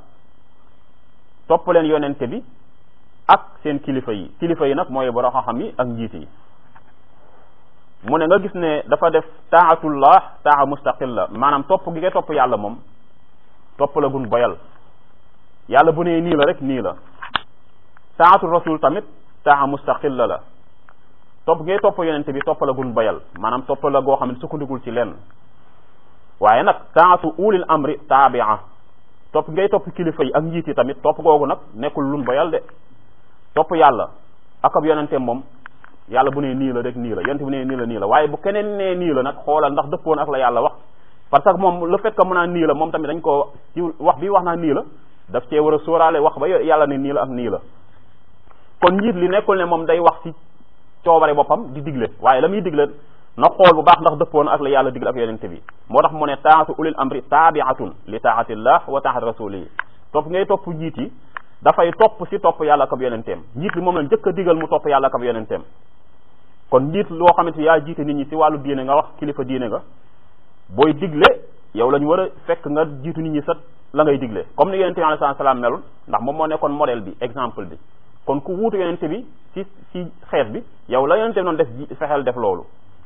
topp leen yonente bi ak seen kilifa yi kilifa yi nag mooy borom xam-xam yi ak njiit yi mu ne nga gis ne dafa def taatullah taa mustaqilla maanaam topp gi nga topp yàlla moom topp la gun boyal yàlla bu nee nii la rek nii la taatu rasul tamit taa mustaqilla la topp ngay topp yonente bi topp la gun boyal maanaam topp la goo xam ne sukkandikul ci lenn waaye nag taatu ulil amri taabia topp ngay topp kilifa yi ak njiit yi tamit topp googu nag nekkul lun boyal de topp yàlla ak ab yonenteem moom yàlla bu nee nii la rek nii la yonente bu nee nii la nii la waaye bu keneen nee nii la nag xoolal ndax dëppoon ak la yàlla wax parce que moom le fait que mu naan nii la moom tamit dañ ko ci wax bi wax naa nii la daf cee war a sóoraale wax ba yàlla ne nii la ak nii la kon njiit li nekkul ne moom day wax ci coobare boppam di digle waaye la muy digle na xool bu baax ndax dëppoon ak la yàlla digle ak yonente bi moo tax mu ne taatu ulil amri taabiatun li taatillah wa taat rasulihi topp ngay topp njiit yi dafay topp si topp yàlla ak ab yonenteem njiit li moom la njëkk a digal mu topp yàlla ak ab yonenteem kon njiit loo xamante yaa jiite nit ñi si wàllu diine nga wax kilifa diine nga booy digle yow la ñu war a fekk nga jiitu nit ñi sa la ngay digle comme ni yonente bi alayhi salaam melul ndax moom moo nekkoon modèle bi exemple bi kon ku wuutu yonente bi si si xeet bi yow la yonente bi noonu def fexeel def loolu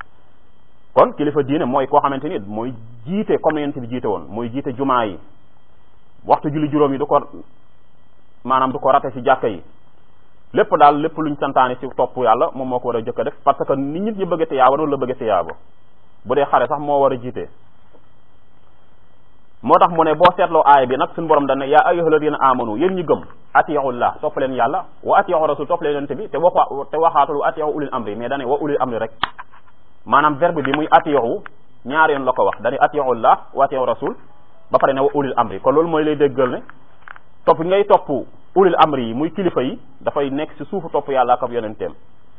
kon kilifa diine mooy koo xamante ni mooy jiite comme ni yonente bi jiite woon mooy jiite jumaa yi waxtu julli juróom yi du ko maanaam du ko rate si jàkka yi lépp daal lépp luñ santaane si topp yàlla moom moo ko war a jëkk a def parce que nit nit ñi bëgg tiyaaba noonu la bëgg tiyaaba bu dee xare sax moo war a jiite moo tax mu ne boo seetloo aaya bi nag suñu borom dana yaa ayyuha alladina amanu yéen ñi gëm atiyaullah topp leen yàlla wa atiyahu rasul topp leen yonente bi te wax te waxaatul wa atiyahu ulil amri mais dane wa ulil amri rek maanaam verbe bi muy atiyahu ñaar yoon la ko wax dane atiyaullah wa atiyahu rasul ba pare ne wa ulil amri kon loolu mooy lay déggal ne topp ngay topp ulil amri yi muy kilifa yi dafay nekk ci suufu topp yàlla ak ab yonenteem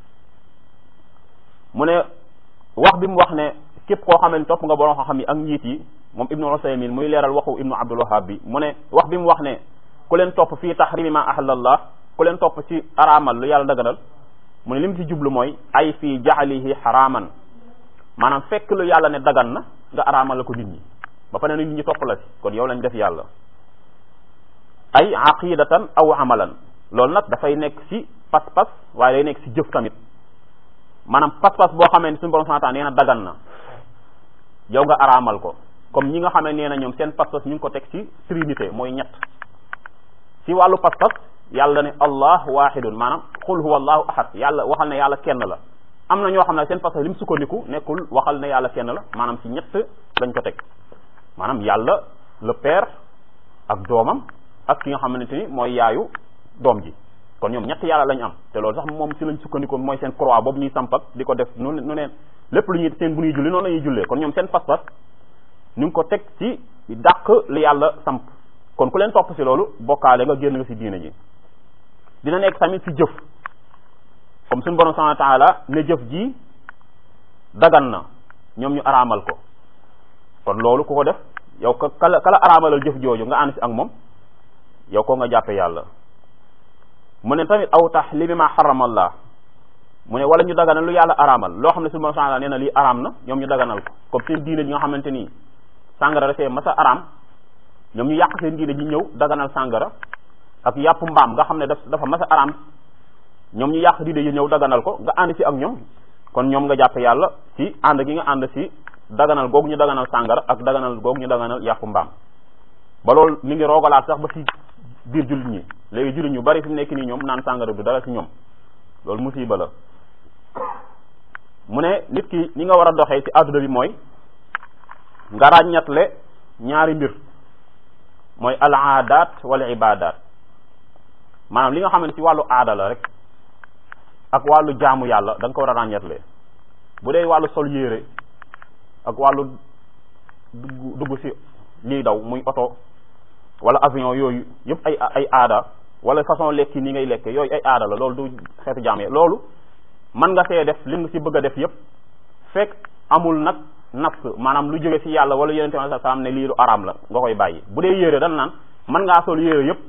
mu ne wax bi mu wax ne képp koo xamee ne topp nga borom xam yi ak njiit yi moom ibnu usaymin muy leeral waxu ibnu abdul wahab bi mu ne wax bi mu wax ne ku leen topp fii tahrimi ma ahalallah ku leen topp ci araamal lu yàlla daganal mu ne li mu ci jublu mooy ay fii jaxalihi xaraaman maanaam fekk lu yàlla ne dagan na nga araamal la ko nit ñi ba pare nit ñi topp la ci kon yow lañ def yàlla ay aqidatan aw amalan loolu nag dafay nekk ci pas-pas waaye day nekk ci jëf tamit maanaam pas-pas boo xamee ne suñu borom santaan nee na dagan na yow nga araamal ko comme ñi nga xamee nee na ñoom seen pas-pas ñu ngi ko teg ci trinité mooy ñett ci wàllu pas-pas yàlla ne allah wahidun maanaam qul huwa allahu ahad yàlla waxal ne yàlla kenn la am na ñoo xam ne seen pas-pas li mu sukkandiku nekkul waxal ne yàlla kenn la maanaam ci ñett lañ ko teg maanaam yàlla le père ak doomam ak ki nga xamante ni mooy yaayu doom ji kon ñoom ñett yàlla lañ am te loolu sax moom ci lañ sukkandikoo mooy seen croix boobu ñuy samp ak di ko def nu nu neen lépp lu ñuy seen bu ñuy julli noonu la ñuy jullee kon ñoom seen pas-pas ñu ngi ko teg ci dàq li yàlla samp kon ku leen topp ci loolu bokkaale nga génn nga ci diina ji dina nekk tamit ci jëf comme suñu borom subhanahu wa ta'ala ne jëf ji dagan na ñoom ñu araamal ko kon loolu ku ko def yow ka kala kala araamalal jëf jooju nga ànd ci ak moom yow ko nga jàppe yàlla mu ne tamit aw tahlimi ma xaramallah mu ne wala ñu daganal lu yàlla araamal loo xam ne suñu borom subhanahu wa ta'ala nee na lii araam na ñoom ñu daganal ko comme seen diine ji nga xamante ni sàngara dafee masa araam ñoom ñu yàq seen diine ji ñëw daganal sàngara ak yàpp mbaam nga xam ne daf dafa masa araam ñoom ñu yàq diine yi ñëw daganal ko nga ànd ci ak ñoom kon ñoom nga jàpp yàlla ci ànd gi nga ànd ci daganal googu ñu daganal sàngara ak daganal googu ñu daganal yàpp mbaam ba loolu mi ngi roogalaat sax ba ci biir jullit ñi léegi jullit ñu bari fi mu nekk nii ñoom naan sàngara du dara ci ñoom loolu musiba la mu ne nit ki ni nga war a doxee ci àdduna bi mooy nga ràññatle ñaari mbir mooy al aadaat wala ibaadaat maanaam li nga xam ne ci wàllu aada la rek ak wàllu jaamu yàlla da nga ko war a ràññatle bu dee wàllu sol yére ak wàllu dugg dugg ci liy daw muy oto wala avion yooyu yëpp ay ay aada wala façon lekki ni ngay lekke yooyu ay aada la loolu du xeetu jaamu yàlla loolu mën nga see def li nga ci bëgg a def yëpp fekk amul nag nafs maanaam lu jóge ci yàlla wala yonente bi sallam ne lii lu araam la nga koy bàyyi bu dee yére dan naan mën ngaa sol yére yëpp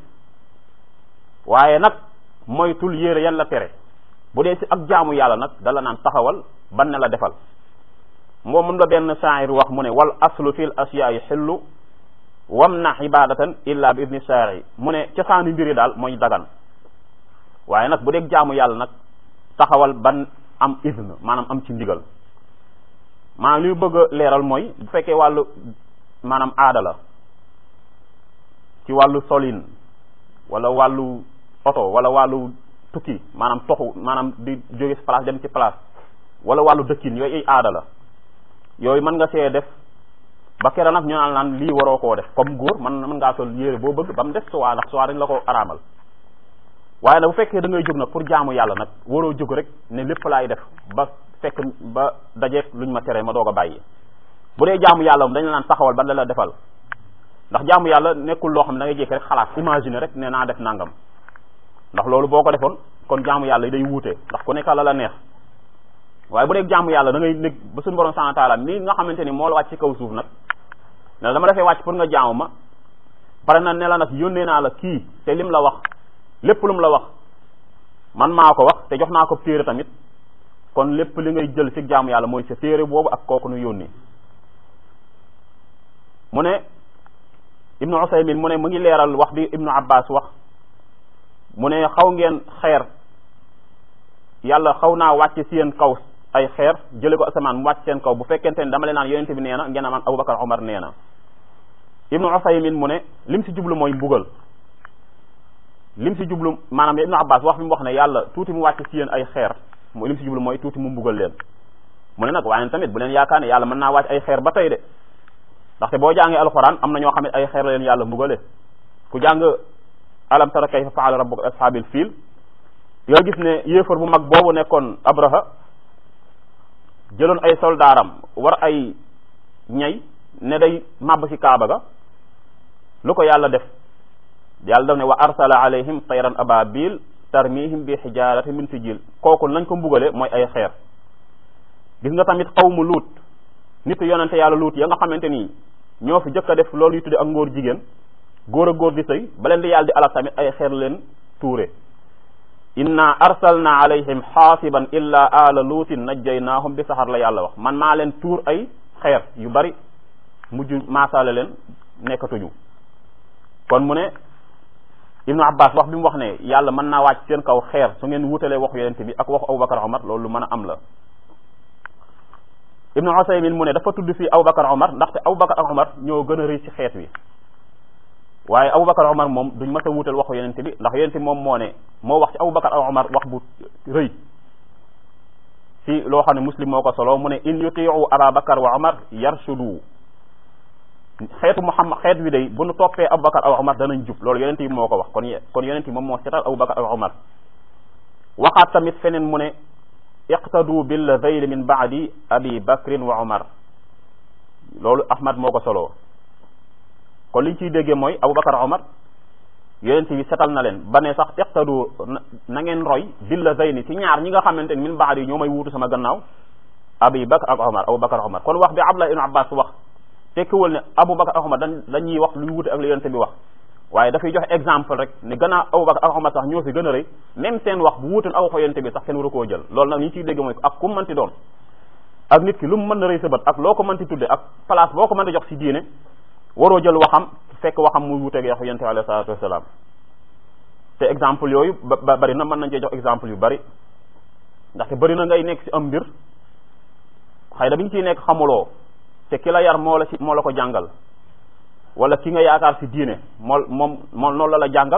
waaye nag moytul yére yan la tere bu dee ci ak jaamu yàlla nag dala naan taxawal ban ne la defal moom mun la benn saayir wax mu ne wal aslu fil asyaai xillu wam na ibadatan illa bi idni shaari mu ne cosaanu mbiri daal mooy dagan waaye nag bu dee jaamu yàlla nag taxawal ban am izn maanaam am ci ndigal maanaam li mu bëgg a leeral mooy bu fekkee wàllu maanaam aada la ci wàllu solin wala wàllu oto wala wàllu tukki maanaam toxu maanaam di jóge ci place dem ci place wala wàllu dëkkin yooyu ay aada la yooyu mën nga see def ba kera nag ñu naan naan lii waroo koo def comme góor man mën ngaa sol yére boo bëgg ba mu def suwaa ndax suwaa dañ la ko araamal waaye nag bu fekkee da ngay jóg nag pour jaamu yàlla nag waroo jóg rek ne lépp laay def ba fekk ba dajeeg luñ ma tere ma doog a bàyyi bu dee jaamu yàlla moom dañ la naan taxawal ba la la defal ndax jaamu yàlla nekkul loo xam ne da ngay jékki rek xalaat imaginer rek ne naa def nangam ndax loolu boo ko defoon kon jaamu yàlla yi day wuute ndax ku nekk la la neex waaye bu dee jaamu yàlla da ngay nekk ba suñu borom subhanahu wa ta'ala mi nga xamante ni moo la wàcc ci kaw suuf nag ne dama defee wàcc pour nga jaamu ma pare na ne la nag yónnee naa la kii te lim la wax lépp lu mu la wax man maa ko wax te jox naa ko téere tamit kon lépp li ngay jël ci jaamu yàlla mooy sa téere boobu ak kooku nu yónni mu ne ibnu usaymin mu ne mu ngi leeral wax bi ibnu abbas wax mu ne xaw ngeen xeer yàlla xaw naa wàcc ci yéen kaw ay xeer jële ko asamaan mu wàcc seen kaw bu fekkente ne dama leen naan yonente bi nee na ngeen amaan abubakar omar nee na ibnu usaymin mu ne lim ci jublu mooy mbugal lim ci jublu maanaam ibnu abbas wax bi mu wax ne yàlla tuuti mu wàcc ci yéen ay xeer mu lim ci jublu mooy tuuti mu mbugal leen mu ne nag waaye tamit bu leen yaakaar ne yàlla mën naa wàcc ay xeer ba tey de ndaxte boo jàngee alxuraan am na ñoo xam ne ay xeer la leen yàlla mbugale ku jàng alam tara kayfa faala rabbuka ashaabil fiil yoo gis ne yéefar bu mag boobu nekkoon abraha jëloon ay soldaaram war ay ñay ne day màbb ci kaaba ga lu ko yàlla def yàlla daf ne wa arsala alayhim tayran ababil tarmihim bi xijaarati min sijil kooku lañ ko mbugale mooy ay xeer gis nga tamit xawmu luut nit yonente yàlla luut ya nga xamante nii ñoo fi jëkk a def loolu yu tudde ak ngóor jigéen góor a góor di sëy ba leen di yàlla di alal tamit ay xeer leen tuure inna arsalna alayhim xaasiban illa ala luutin najjaynaahum bi saxar la yàlla wax man maa leen tuur ay xeer yu bari mujj maasaale leen nekkatuñu kon mu ne ibnu abbas wax bi mu wax ne yàlla mën naa wàcc seen kaw xeer su ngeen wutalee waxu yonente bi ak waxu abubakar omar loolu lu mën a am la ibnu usaymin mu ne dafa tudd fii abubakar omar ndaxte abubakar ak omar ñoo gën a rëy ci xeet wi waaye abubakar omar moom duñ mës a wutal waxu yonente bi ndax yonente moom moo ne moo wax ci abubakar ak omar wax bu rëy ci loo xam ne muslim moo ko solo mu ne in yutiu ababakar wa omar yarshudu xeetu muhammad xeet wi day bu nu toppee abubakar ak omar danañ jub loolu yonente bi moo ko wax kon kon yonente bi moom moo setal abubakar ak omar waxaat tamit feneen mu ne iqtadu billadayni min baadi abi bakrin wa omar loolu ahmad moo ko solo kon liñ ciy déggee mooy abubakar omar yonent bi setal na leen ba ne sax iqtadu na ngeen roy billadayni ci ñaar ñi nga xamante ni min baadi ñoo may wuutu sama gannaaw abi bakr ak omar abubakar omar kon wax bi abdullah ibn abbas wax tekkiwul ne abubakar ak omar dañ dañuy wax luy wuute ak li yonent bi wax waaye dafay joxe exemple rek ne gannaaw abubakar ak omar sax ñoo fi gën a rëy même seen wax bu wuutoon ak waxu yonent bi sax kenn waru koo jël loolu nag li ñu ciy dégg mooy ak ku mënti doon ak nit ki lu mu mën na rëy sa bët ak loo ko mënti tudde ak place boo ko mën a jox ci diine waroo jël waxam fekk waxam muy wuuteeg waxu yonent bi alayhi salaatu wasalaam te exemple yooyu ba bari na mën nañ cee jox exemple yu bari ndaxte bari na ngay nekk ci am mbir xëy na bi ñu ciy nekk xamuloo te ki la yar moo la ci moo la ko jàngal wala ki nga yaakaar ci diine moo moom moom noonu la la jàngal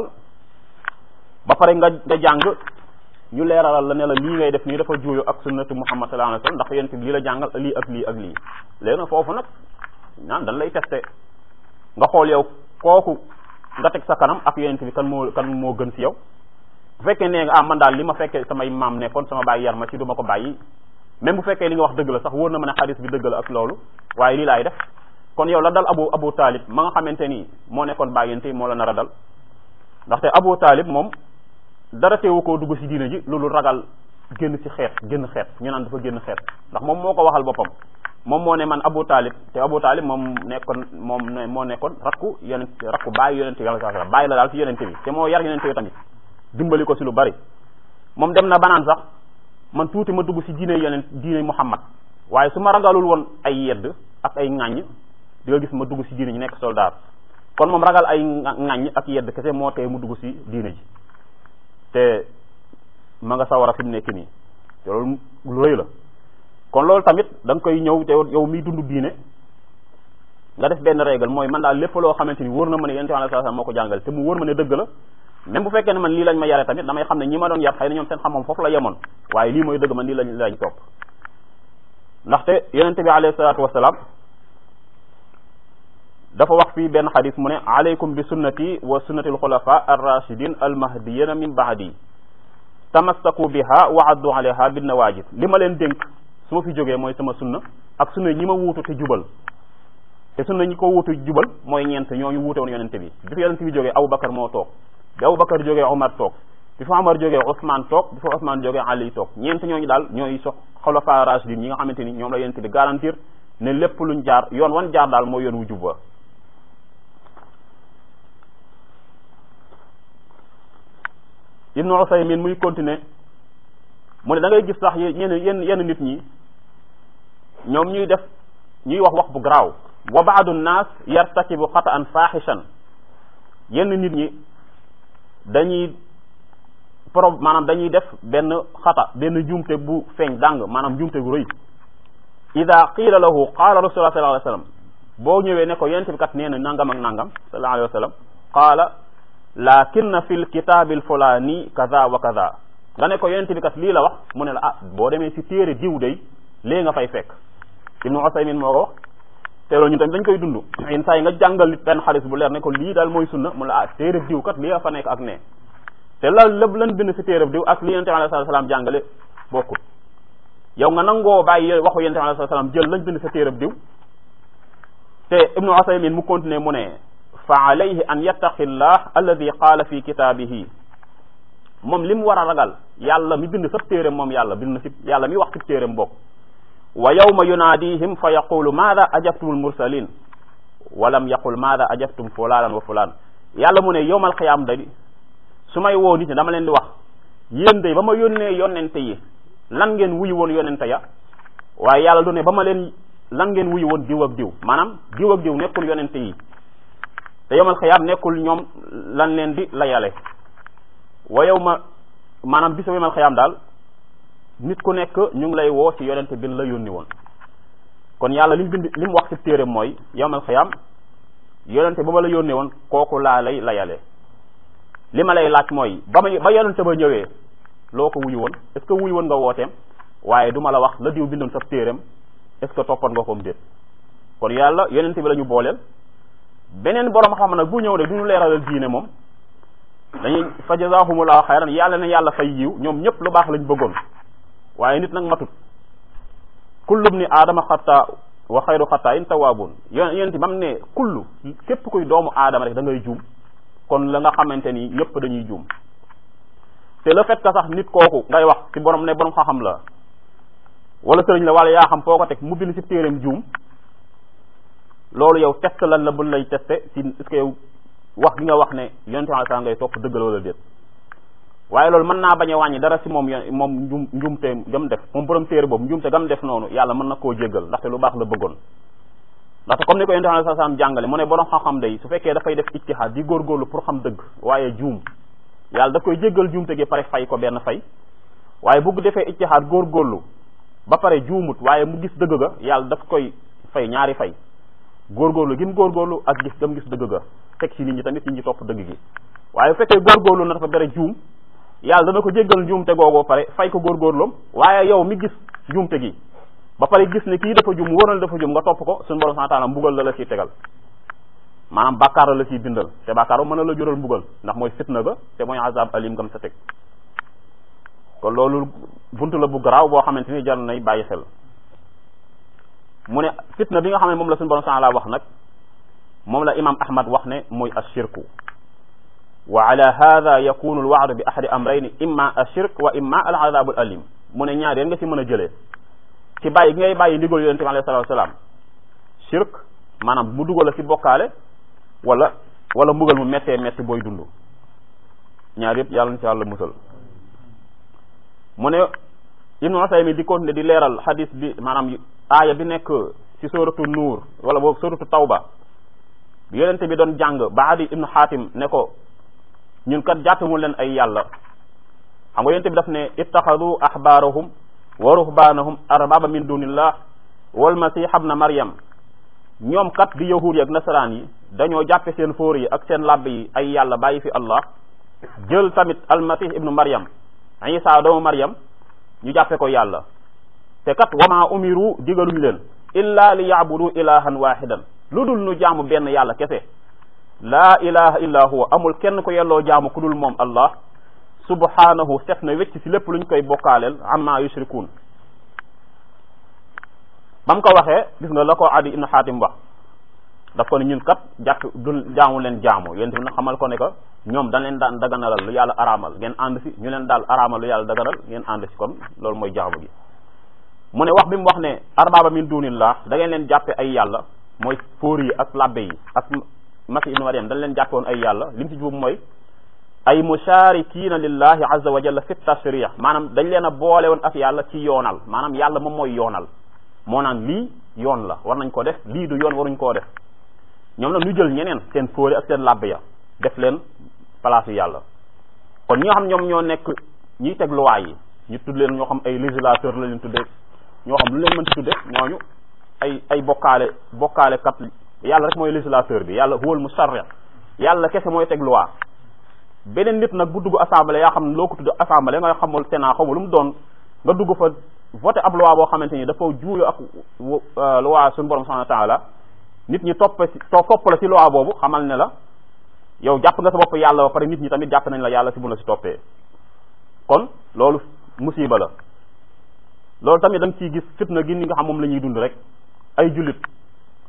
ba pare nga nga jàng ñu leeralal la ne la lii ngay def nii dafa juuyo ak sunnatu muhammad sallallahu alayhi wasallam ndax yonent bi lii la jàngal lii ak lii ak lii léegi nag foofu nag naan dañ lay testé nga xool yow kooku nga teg sa kanam ak yonent bi kan moo kan moo gën ci yow bu fekkee nee nga ah man daal li ma fekkee samay maam nekkoon sama bàyyi yar ma ci du ma ko bàyyi même bu fekkee li nga wax dëgg la sax wóor na ma ne xadis bi dëgg la ak loolu waaye lii laay def kon yow la dal abu abu taalib ma nga xamante ni moo nekkoon bàyyente moo la nar a dal ndaxte abu taalib moom dara teewu koo dugg ci diine ji loolu ragal génn ci xeet génn xeet ñu naan dafa génn xeet ndax moom moo ko waxal boppam moom moo ne man abu taalib te abu taalib moom nekkoon moom moo nekkoon rakku yonent rakku bàyyi yonente bi sallallahu alayhi wasallam bàyyi la daal ci yonente bi te moo yar yonente bi tamit dimbali ko ci lu bari moom dem na banaan sax man tuuti ma dugg ci diine yonent diine muhammad waaye su ma ragalul woon ay yedd ak ay ŋàññ di nga gis ma dugg ci diine ji nekk soldat kon moom ragal ay ŋàññ ak yedd kese moo tee mu dugg ci diine ji te ma nga sawara fi mu nekk nii te loolu lu rëy la kon loolu tamit da nga koy ñëw te yow miy dund diine nga def benn règle mooy man daal lépp loo xamante ni wóor na ma ne yonent bi sallallahu alayhi wasallam moo ko jàngal te mu wóor ma ne dëgg la même bu fekkee ne man lii lañ ma yare tamit damay xam ne ñi ma doon yar xëy na ñoom seen xam-xam foofu la yemoon waaye lii mooy dëgg man lii lañ lañ topp ndaxte yonente bi alayhi salaatu wasalaam dafa wax fii benn xadis mu ne alaykum bi sunnati wa sunnati alxulafa arrachidin almahdiyina min baadi tamassaku biha wa addu alayha bin nawajid li ma leen dénk su ma fi jógee mooy sama sunna ak sunna ñi ma wuutu te jubal te sunna ñi ko wuutu jubal mooy ñeent ñooñu wuute woon yonente bi bi fi yonente bi jógee Aboubacar moo toog bi Aboubacar jógee Omar toog bi fa Omar jógee Ousmane toog bi fa Ousmane jógee Ali toog ñeent ñooñu daal ñooy sox xulafa rashidin ñi nga xamante ni ñoom la yonente bi garantir ne lépp luñ jaar yoon wan jaar daal mooy yoon wu jub wa Ibnu Usaymin muy continuer mu ne da ngay gis sax yenn yenn yenn nit ñi ñoom ñuy def ñuy wax wax bu garaaw wa baadu nnaas yartakibu xataan faaxishan yenn nit ñi dañuy pro maanaam dañuy def benn xata benn jumte bu feeñ dàng maanaam jumte gu rëy ida qiila lahu qaala rasulullah sallallahu alayhi wasallam boo ñëwee ne ko yonent bi kat nee na nangam ak nangam sallallahu alayhi wasallam qaala lakinna fi lkitaabi alfulaani kaza wa kaza nga ne ko yonent bi kat lii la wax mu ne la ah boo demee si téere diw day léegi nga fay fekk ibnu Usaymin moo ko wax te loolu ñu tamit dañ koy dund yenn saa yi nga jàngal nit benn xaalis bu leer ne ko lii daal mooy sunna mu la ah téere diw kat lii fa nekk ak ne te la lépp lan bind si téere diw ak li yonent bi alayhi salaam jàngale bokkul yow nga nangoo bàyyi waxu yonent bi alayhi salaam jël lañ bind sa téere diw te ibnu Usaymin mu continuer mu ne fa alayhi an yattaqi llah alladi qaala fi kitaabihi moom li mu war a ragal yàlla mi bind sab téeréem moom yàlla bind na si yàlla mi wax si téeréem bokk wa yawma yunaadihim fa yaqulu maada ajabtum almursalin walam yaqul maada ajabtum fulanan wa fulan yàlla mu ne yowmal xiyaam day su may woo nit ñi dama leen di wax yéen day ba ma yónnee yonente yi lan ngeen wuyu woon yonente ya waaye yàlla du ne ba ma leen lan ngeen wuyu woon diw ak diw maanaam diw ak diw nekkul yonente yi te yowmal xiyaam nekkul ñoom lan leen di layale wa yow ma maanaam bisu yowmal xiyaam daal nit ku nekk ñu ngi lay woo ci yonente bi la yónni woon kon yàlla li mu bind li mu wax ci téere mooy yowmal xiyaam yonente ba ma la yónnee woon kooku laa lay layale li ma lay laaj mooy ba ma ba yonente ba ñëwee loo ko wuyu woon est ce que wuyu woon nga wooteem waaye du ma la wax la diw bindoon sa téereem est ce que toppoon nga koom déet kon yàlla yonente bi la ñu booleel beneen borom xam nag bu ñëw de du ñu leeralal diine moom dañuy fa jazaahumullahu xayran yàlla ne yàlla fay yiw ñoom ñëpp lu baax lañ bëggoon waaye nit nag matut kullum ni aadama xatta wa xayru xatta in tawaabun yon yonente ba mu ne kullu képp kuy doomu aadama rek da ngay juum kon la nga xamante ni yëpp dañuy juum te le fait que sax nit kooku ngay wax ci borom ne borom xam-xam la wala sëriñ la wala yaa xam foo ko teg mu bind ci téereem juum loolu yow test lan la buñ lay testé si est-ce que yow wax gi nga wax ne yonente bi saa ngay topp dëggal wala déet waaye loolu mën naa bañ a wàññi dara si moom yon moom njum njumte gam def moom borom téere boobu njumte gam def noonu yàlla mën na koo jéggal ndaxte lu baax la bëggoon ndaxte comme ni ko yonente bi saa saam jàngale mu ne borom xam-xam day su fekkee dafay def ijtihaad di góorgóorlu pour xam dëgg waaye juum yàlla daf koy jéggal juumte gi pare fay ko benn fay waaye bugg defee ijtihaad góorgóorlu ba pare juumut waaye mu gis dëgg ga yàlla daf koy fay ñaari fay góorgóorlu gi mu góorgóorlu ak gis gam gis dëgg ga teg ci nit ñi tamit nit ñi topp dëgg gi waaye bu fekkee góorgóorlu na dafa bere juum yàlla dana ko jéggal njuumte googoo pare fay ko góorgóorloom waaye yow mi gis njuumte gi ba pare gis ne kii dafa juum wóor na dafa juum nga topp ko suñu borom subhanahu wa ta'ala mbugal la la ciy tegal maanaam bàkkaar la ciy bindal te bàkkaar mën na la jural mbugal ndax mooy fitna ga te mooy azab alim gam sa teg kon loolu buntu la bu garaaw boo xamante ni jar nay bàyyi xel mu ne fitna bi nga xam ne moom la suñu borom subhanahu wa ta'ala wax nag moom la imam ahmad wax ne mooy ashirku wa ala hada yakunu alwaadu bi ahadi amrayni imma ashirk wa imma al azabu al alim mu ne ñaar yéen nga ci mën a jëlee ci bàyyi gi ngay bàyyi ndigal yonente bi alayhi salatu wasalaam shirk maanaam mu dugal la ci bokkaale wala wala mbugal mu méttee métti booy dund ñaar yëpp yàlla na ci yàlla musal mu ne ibnu Usaymi di continuer di leeral hadis bi maanaam aaya bi nekk ci suratu nuur wala boog suratu tawba bi yonente bi doon jàng ba adi ibnu xaatim ne ko ñun kat jàppemu leen ay yàlla xam nga yonente bi daf ne ittaxadu ahbaarahum wa ruhbaanahum arbaba min dunillah wal masih ibna maryam ñoom kat di yahuud yi ak nasaraan yi dañoo jàppe seen fóor yi ak seen làbb yi ay yàlla bàyyi fi allah jël tamit almasih ibnu maryam isa doomu maryam ñu jàppe ko yàlla te kat wama umiru digaluñ leen illa li yaabudu ilahan wahidan lu dul nu jaamu benn yàlla kese laa ilaha illa huwa amul kenn ko yelloo jaamu ku dul moom allah subhanahu set na wecc ci lépp luñ koy bokkaaleel amma yushrikun ba mu ko waxee gis nga la ko adi ibn xaatim wax daf ko ne ñun kat jàpp du jaamu leen jaamu yéen tamit nag xamal ko ne que ñoom dañ leen daan daganalal lu yàlla araamal ngeen ànd si ñu leen daal araamal lu yàlla daganal ngeen ànd si kon loolu mooy jaamu gi mu ne wax bi mu wax ne arbaba min dunillah da ngeen leen jàppe ay yàlla mooy fóor yi ak labbe yi ak masi ibnu mariam dañ leen jàppe woon ay yàlla li mu si juum mooy ay musharikina lillahi azza wa jalla fi tashrih maanaam dañ leen a boole woon ak yàlla ci yoonal maanaam yàlla moom mooy yoonal moo naan lii yoon la war nañ ko def lii du yoon waruñ koo def ñoom nag ñu jël ñeneen seen fóore ak seen labbe ya def leen place yu yàlla kon ñi nga xam ñoom ñoo nekk ñiy teg loi yi ñu tudd leen ñoo xam ay législateur la leen tuddee ñoo xam lu leen mënti tudde ñooñu ay ay bokkaale bokkaale kat yàlla rek mooy législateur bi yàlla huwal musharri yàlla kese mooy teg loi beneen nit nag bu dugg assemblée yaa xam ne loo ko tudd assemblée nga xamul sénat xamul lu mu doon nga dugg fa voté ab loi boo xamante ni dafa juuyo ak loi suñu borom subhanahu wa ta'ala nit ñi topp si topp la si loi boobu xamal ne la yow jàpp nga sa bopp yàlla ba pare nit ñi tamit jàpp nañ la yàlla si bu la si toppee kon loolu musiba la loolu tamit da nga ciy gis fitna gi ni nga xam moom la ñuy dund rek ay jullit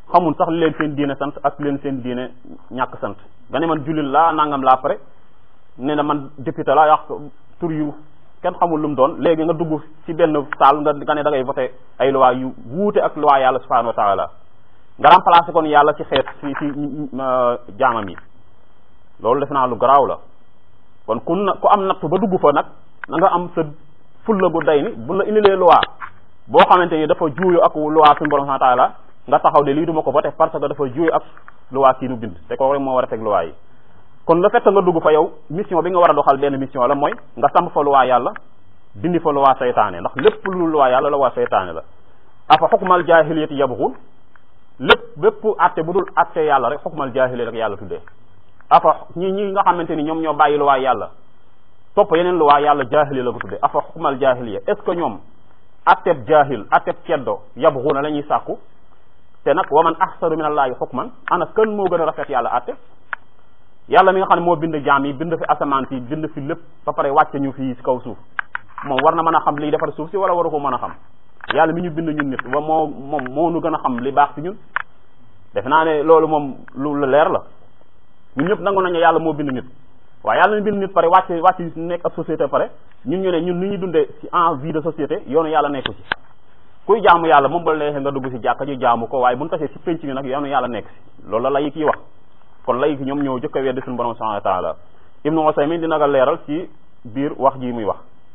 xamul sax li leen seen diine sant ak leen seen diine ñàkk sant nga ne man jullit laa nangam laa pare ne na man député laa wax tur yu kenn xamul lu mu doon léegi nga dugg ci benn saal nga nga ne da ngay voté ay loi yu wuute ak loi yàlla subhanahu wa taala nga remplacé kon yàlla ci xeet ci ci jaamam yi loolu def naa lu garaaw la kon ku na ku am nattu ba dugg fa nag na nga am sa fulla gu day ni bu la indilee loi boo xamante ni dafa juuyo ak loi suñu borom subhanahu wa taala nga taxaw de lii duma ko voté parce que dafa juuyo ak loi kii nu bind te kooku rek moo war a teg loi yi kon le fait que nga dugg fa yow mission bi nga war a doxal benn mission la mooy nga samp fa loi yàlla dindi fa loi seytaane ndax lépp lu loi yàlla la waa seytaane la afa xukmal jaahiliyati yabxun lépp bépp atte bu dul atte yàlla rek xukmal jaahiliyati rek yàlla tuddee afa ñi ñi nga xamante ni ñoom ñoo bàyyi loi yàlla topp yeneen loi yàlla jaahiliya la ko tuddee afa xukmal jaahiliya est ce que ñoom atteb jaahil atteb ceddo yabxuna la ñuy sàkku te nag wa man ahsanu min allaahi xukman ana kan moo gën a rafet yàlla atte yàlla mi nga xam ne moo bind jaam yi bind fi asamaan si bind fi lépp ba pare wàcce ñu fii si kaw suuf moom war na mën a xam liy defar suuf si wala waru ko mën a xam yàlla mi ñu bind ñun nit wa moo moom moo nu gën a xam li baax si ñun def naa ne loolu moom lu leer la ñun ñëpp nangu nañu yàlla moo bind nit waaye yàlla mi bind nit pare wàcce wàcce nekk ab société pare ñun ñu ne ñun ni ñuy dundee si en vie de société yoonu yàlla nekku ci kuy jaamu yàlla moom ba neexee nga dugg si jàkka ñu jaamu ko waaye bu ñu tasee si penc mi nag yoonu yàlla nekk si loolu la lay kii wax kon lay ki ñoom ñoo jëkk a weddi suñu borom subhanahu wa taala ibnu Usaymin dina nga leeral ci biir wax ji muy wax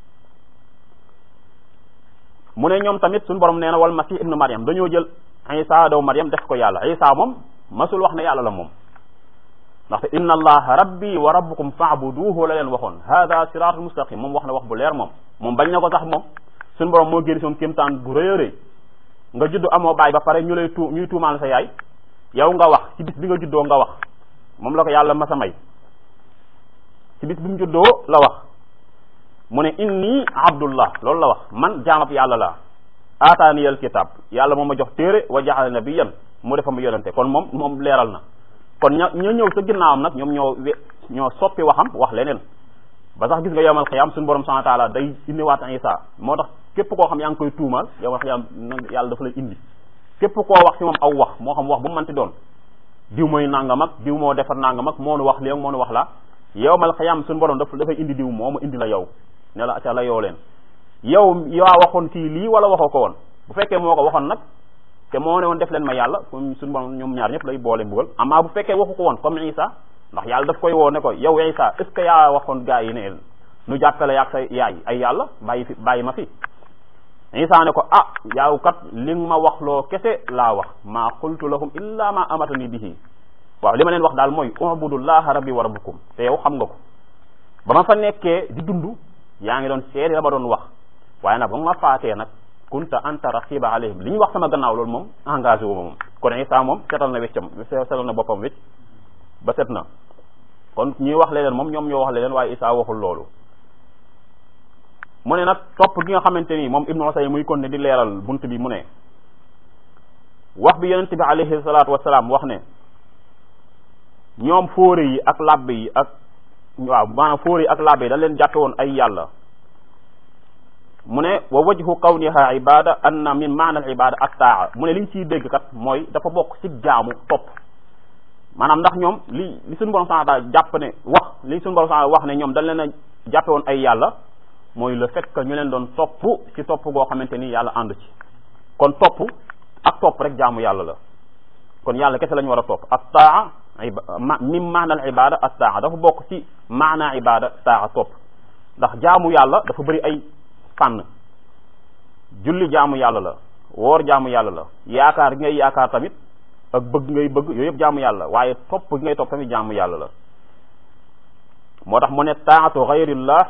mu ne ñoom tamit suñu borom nee na wal masih ibnu Maryam dañoo jël Isa daw Maryam def ko yàlla Isa moom masul wax ne yàlla la moom ndaxte inna allaha rabbi wa rabbukum fa'buduhu la leen waxoon hada siratul mustaqim moom wax na wax bu leer moom moom bañ na ko sax moom suñu borom moo génn soon kéemtaan bu rëy a rëy nga judd amoo baay ba pare ñu lay tu ñuy tuumaal sa yaay yow nga wax ci bis bi nga juddoo nga wax moom la ko yàlla masa may ci bis bi mu juddoo la wax mu ne inni abdullah loolu la wax man jaamab yàlla la aataaniyal kitab yàlla moom ma jox téere wa jaxale nabiyan mu defa ma yonente kon moom moom leeral na kon ña ña ñëw sa ginnaawam nag ñoom ñoo we ñoo soppi waxam wax leneen ba sax gis nga yowmal xiyaam suñu borom subhanahu wa taala day indiwaat Isa moo tax képp koo xam yaa ngi koy tuumaal yowmal xiyaam yàlla dafa lay indi képp koo wax ci moom aw wax moo xam wax bu mu mënti doon diw mooy nangam ak diw moo defar nangam ak moo nu wax léegi moo nu wax la yowmal xiyaam suñu borom daf dafay indi diw moomu indi la yow ne la acca la yoo leen yow yaa waxoon kii lii wala waxoo ko woon bu fekkee moo ko waxoon nag te moo ne woon def leen ma yàlla comme suñu borom ñoom ñaar ñëpp lay boole mbugal amaa bu fekkee waxu ko woon comme Isa ndax yàlla daf koy woo ne ko yow Isa est ce que yaa waxoon gaa yi ne nu jàppale yaag sa yaay ay yàlla bàyyi fi bàyyi ma fi Isa ne ko ah yaaw kat li nga ma wax loo kese laa wax maa qultu lahum illa ma amatani bihi waaw li ma leen wax daal mooy ubudullaha rabbi wa rabbukum te yow xam nga ko ba ma fa nekkee di dund yaa ngi doon seede la ma doon wax waaye nag ba ma faatee nag kunta anta raqiba alayhim li ñu wax sama gannaaw loolu moom engagé wu ma moom kon Isa moom setal na weccam setal na boppam wecc ba set na kon ñuy wax leneen moom ñoom ñoo wax leneen waaye Isa waxul loolu mu ne nag topp gi nga xamante ni moom Ibnu Usaymin muy kon ne di leeral bunt bi mu ne wax bi yonent bi alayhi salaatu wasalaam wax ne ñoom fóore yi ak làbbe yi ak waaw maanaam fóore yi ak làbbe yi dañ leen jàppe woon ay yàlla mu ne wa wajhu kawniha ibada anna min maana al ibada ak taa mu ne li ñu ciy dégg kat mooy dafa bokk ci jaamu topp maanaam ndax ñoom li li suñu borom sana jàpp ne wax li suñu borom sana wax ne ñoom dañ leen a jàppe woon ay yàlla mooy le fait que ñu leen doon topp ci topp goo xamante ni yàlla ànd ci kon topp ak topp rek jaamu yàlla la kon yàlla kese la ñu war a topp ak taa min maana al ibada ak taa dafa bokk ci maana ibada taa topp ndax jaamu yàlla dafa bëri ay fànn julli jaamu yàlla la woor jaamu yàlla la yaakaar gi ngay yaakaar tamit ak bëgg ngay bëgg yooyu yëpp jaamu yàlla waaye topp gi ngay topp tamit jaamu yàlla la moo tax mu ne taatu xayrillah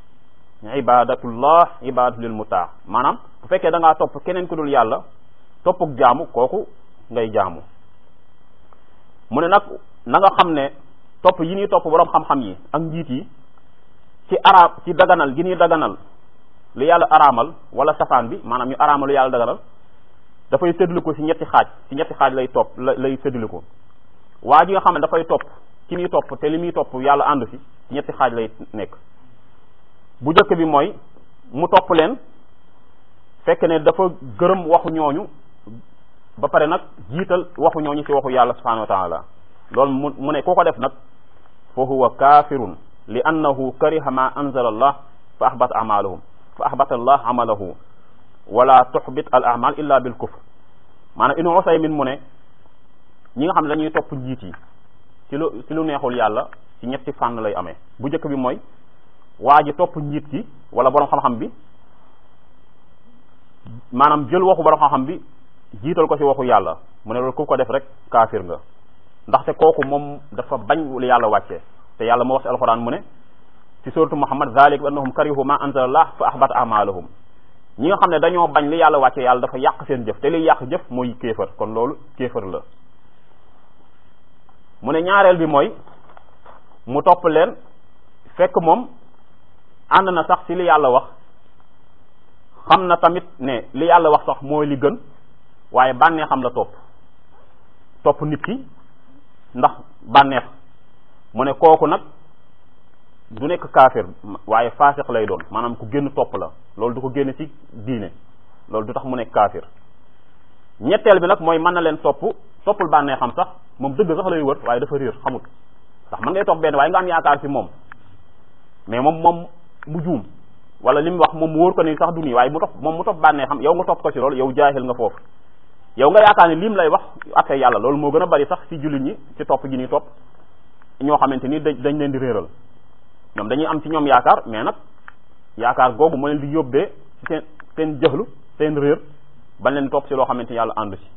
ibadatullah ibadatu lil mutaa maanaam bu fekkee da ngaa topp keneen ku dul yàlla toppuk jaamu kooku ngay jaamu mu ne nag na nga xam ne topp yi ñuy topp boroom xam-xam yi ak njiit yi ci araam ci daganal gi ñuy daganal lu yàlla araamal wala safaan bi maanaam ñu araamal lu yàlla daganal dafay séddale ko ci ñetti xaaj ci ñetti xaaj lay topp lay séddale ko waa ji nga xam ne dafay topp ci muy topp te li muy topp yàlla ànd ci ci ñetti xaaj lay nekk bu njëkk bi mooy mu topp leen fekk ne dafa gërëm waxu ñooñu ba pare nag jiital waxu ñooñu ci waxu yàlla subhanahu wa taala loolu mu mu ne ku ko def nag fa huwa kafirun li annahu kariha ma anzala allah fa ahbata amalahum fa ahbata allah amalahu wala tuhbit al amal illa bil kufr maanaam Ibnu Usaymin mu ne ñi nga xam ne dañuy topp njiit yi ci lu ci lu neexul yàlla ci ñetti fànn lay amee bu njëkk bi mooy waa ji topp njiit ki wala borom xam-xam bi maanaam jël waxu borom xam-xam bi jiital ko ci waxu yàlla mu ne loolu ku ko def rek kaafir nga ndaxte kooku moom dafa bañ lu yàlla wàccee te yàlla moo wax ci alxuraan mu ne ci suratu muhammad zalik bi annahum karihu ma anzalallah fa ahbata amalahum ñi nga xam ne dañoo bañ li yàlla wàccee yàlla dafa yàq seen jëf te liy yàq jëf mooy kéefër kon loolu kéefër la mu ne ñaareel bi mooy mu topp leen fekk moom ànd na sax ci li yàlla wax xam na tamit ne li yàlla wax sax mooy li gën waaye bànneex xam la topp topp nit ki ndax bànneex mu ne kooku nag du nekk kaafir waaye faasiq lay doon maanaam ku génn topp la loolu du ko génn ci diine loolu du tax mu nekk kaafir ñetteel bi nag mooy mën na leen topp toppul bànnee xam sax moom dëgg sax lay wër waaye dafa réer xamut ndax mën ngay topp benn waaye nga am yaakaar ci moom mais moom moom mu juum wala li mu wax moom mu wóor ko ni sax du nii waaye mu topp moom mu topp bànnee xam yow nga topp ko ci loolu yow jaahil nga foofu yow nga yaakaar ni lim lay wax ak yàlla loolu moo gën a bari sax ci jullit ñi ci topp gi ni topp ñoo xamante ni dañ leen di réeral ñoom dañuy am ci ñoom yaakaar mais nag yaakaar googu moo leen di yóbbee ci seen seen jëxlu seen réer bañ leen topp ci loo xamante ni yàlla àndu ci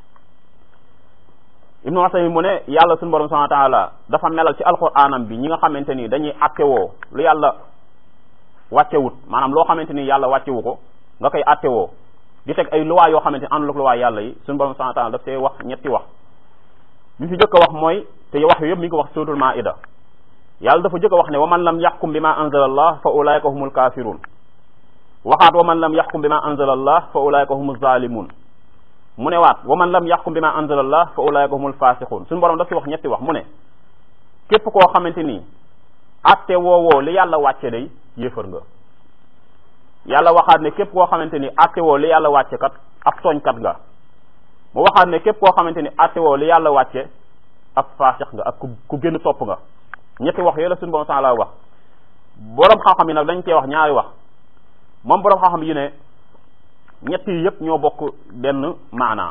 ibnu Usaymin mu ne yàlla suñu borom subhanahu wa taala dafa melal ci alxuraanam bi ñi nga xamante ni dañuy attewoo lu yàlla wàccewut maanaam loo xamante ni yàlla wàccewu ko nga koy attewoo di teg ay luwaa yoo xamante ni àndul ak luwaa yàlla yi suñu borom subhanahu wa taala daf see wax ñetti wax li fi jëkk a wax mooy te wax yu yëpp mi ngi ko wax suratul maida yàlla dafa jëkk a wax ne wa man lam yaxkum bi ma anzala allah fa ulaika humul kafirun waxaat wa man lam yaxkum bi ma anzala allah fa ulaika humul zalimun mu ne waat wa man lam yaxkum bi ma anzala allah fa ulaika humul fasiqun suñu borom daf ci wax ñetti wax mu ne képp koo xamante ni atte woowoo li yàlla wàcce day yéefar nga yàlla waxaat ne képp koo xamante ni atte woo li yàlla wàcce kat ab tooñkat nga mu waxaat ne képp koo xamante ni atte woo li yàlla wàcce ab faasix nga ak ku ku génn topp nga ñetti wax yooyu la suñu borom la wax borom xam-xam yi nag dañ cee wax ñaari wax moom borom xam-xam yi ne ñett yi yëpp ñoo bokk benn maanaa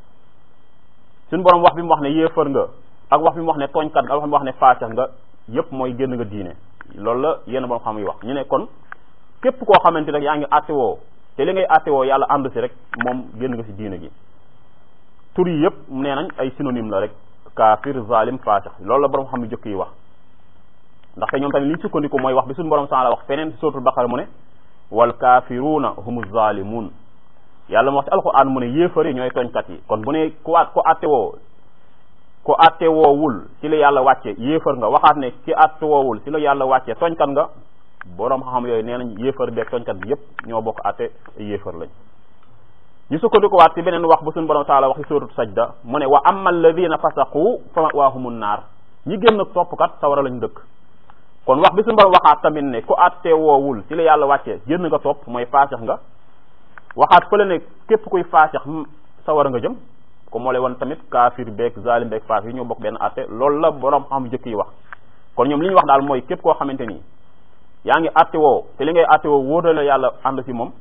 suñu borom wax bi mu wax ne yéefar nga ak wax bi mu wax ne tooñkat nga ak wax bi mu wax ne faasix nga yëpp mooy génn nga diine loolu la yenn borom xam yi wax ñu ne kon képp koo xamante rek yaa ngi attewoo te li ngay attewoo yàlla ànd si rek moom génn nga si diine gi tur yi yëpp nee nañ ay synonyme la rek kaafir zalim faasix loolu la borom xam yu jëkk yi wax ndaxte ñoom tamit li ñu sukkandiku mooy wax bi suñu borom la wax feneen si suratul baqara mu ne wal kaafiruuna humu zalimun yàlla mu wax ci alquran mu ne yéefar yi ñooy tooñkat yi kon bu ne ku at ko attewoo ku attewoowul ci la yàlla wàcce yéefar nga waxaat ne ki attewoowul ci la yàlla wàcce tooñkat nga borom xam-xam yooyu nee nañ yéefar beeg tooñkat bi yépp ñoo bokk atte yéefar lañ ñu sukkandiku waat ci beneen wax bu suñu borom taala wax ci suratu sajda mu ne wa amma alladina fasaqu fa ma'wahumun naar ñi génn toppkat sawara lañ dëkk kon wax bi suñu borom waxaat tamit ne ku atte woowul ci la yàlla wàccee génn nga topp mooy faasix nga waxaat fële ne képp kuy faasix sawara nga jëm ko moo lay won tamit kaafir beeg zalim beeg faasix yi ñoo bokk benn atte loolu la borom xam jëkk yi wax kon ñoom li ñu wax daal mooy képp koo xamante ni yaa ngi atte woo te li ngay atte woo wóotal la yàlla ànd si moom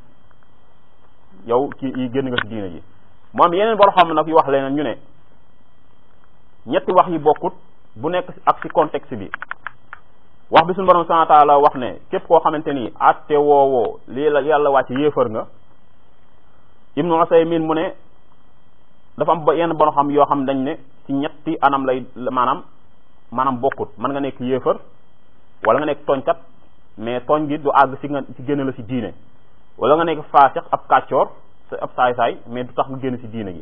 yow ci yi génn nga si diine ji moom yeneen borom xam nag yu wax leneen ñu ne ñetti wax yi bokkut bu nekk ak si contexte bi wax bi suñu borom subhanahu wa ta'ala wax ne képp koo xamante ni atte woowoo lii la yàlla wàcc yéefar nga ibnu Usaymin mu ne dafa am ba yenn borom xam yoo xam dañ ne ci ñetti anam lay maanaam maanaam bokkut mën nga nekk yéefar wala nga nekk tooñkat mais tooñ gi du àgg si nga ci génn la si diine wala nga nekk faasix ab kàccoor ab saay-saay mais du tax nga génn si diine gi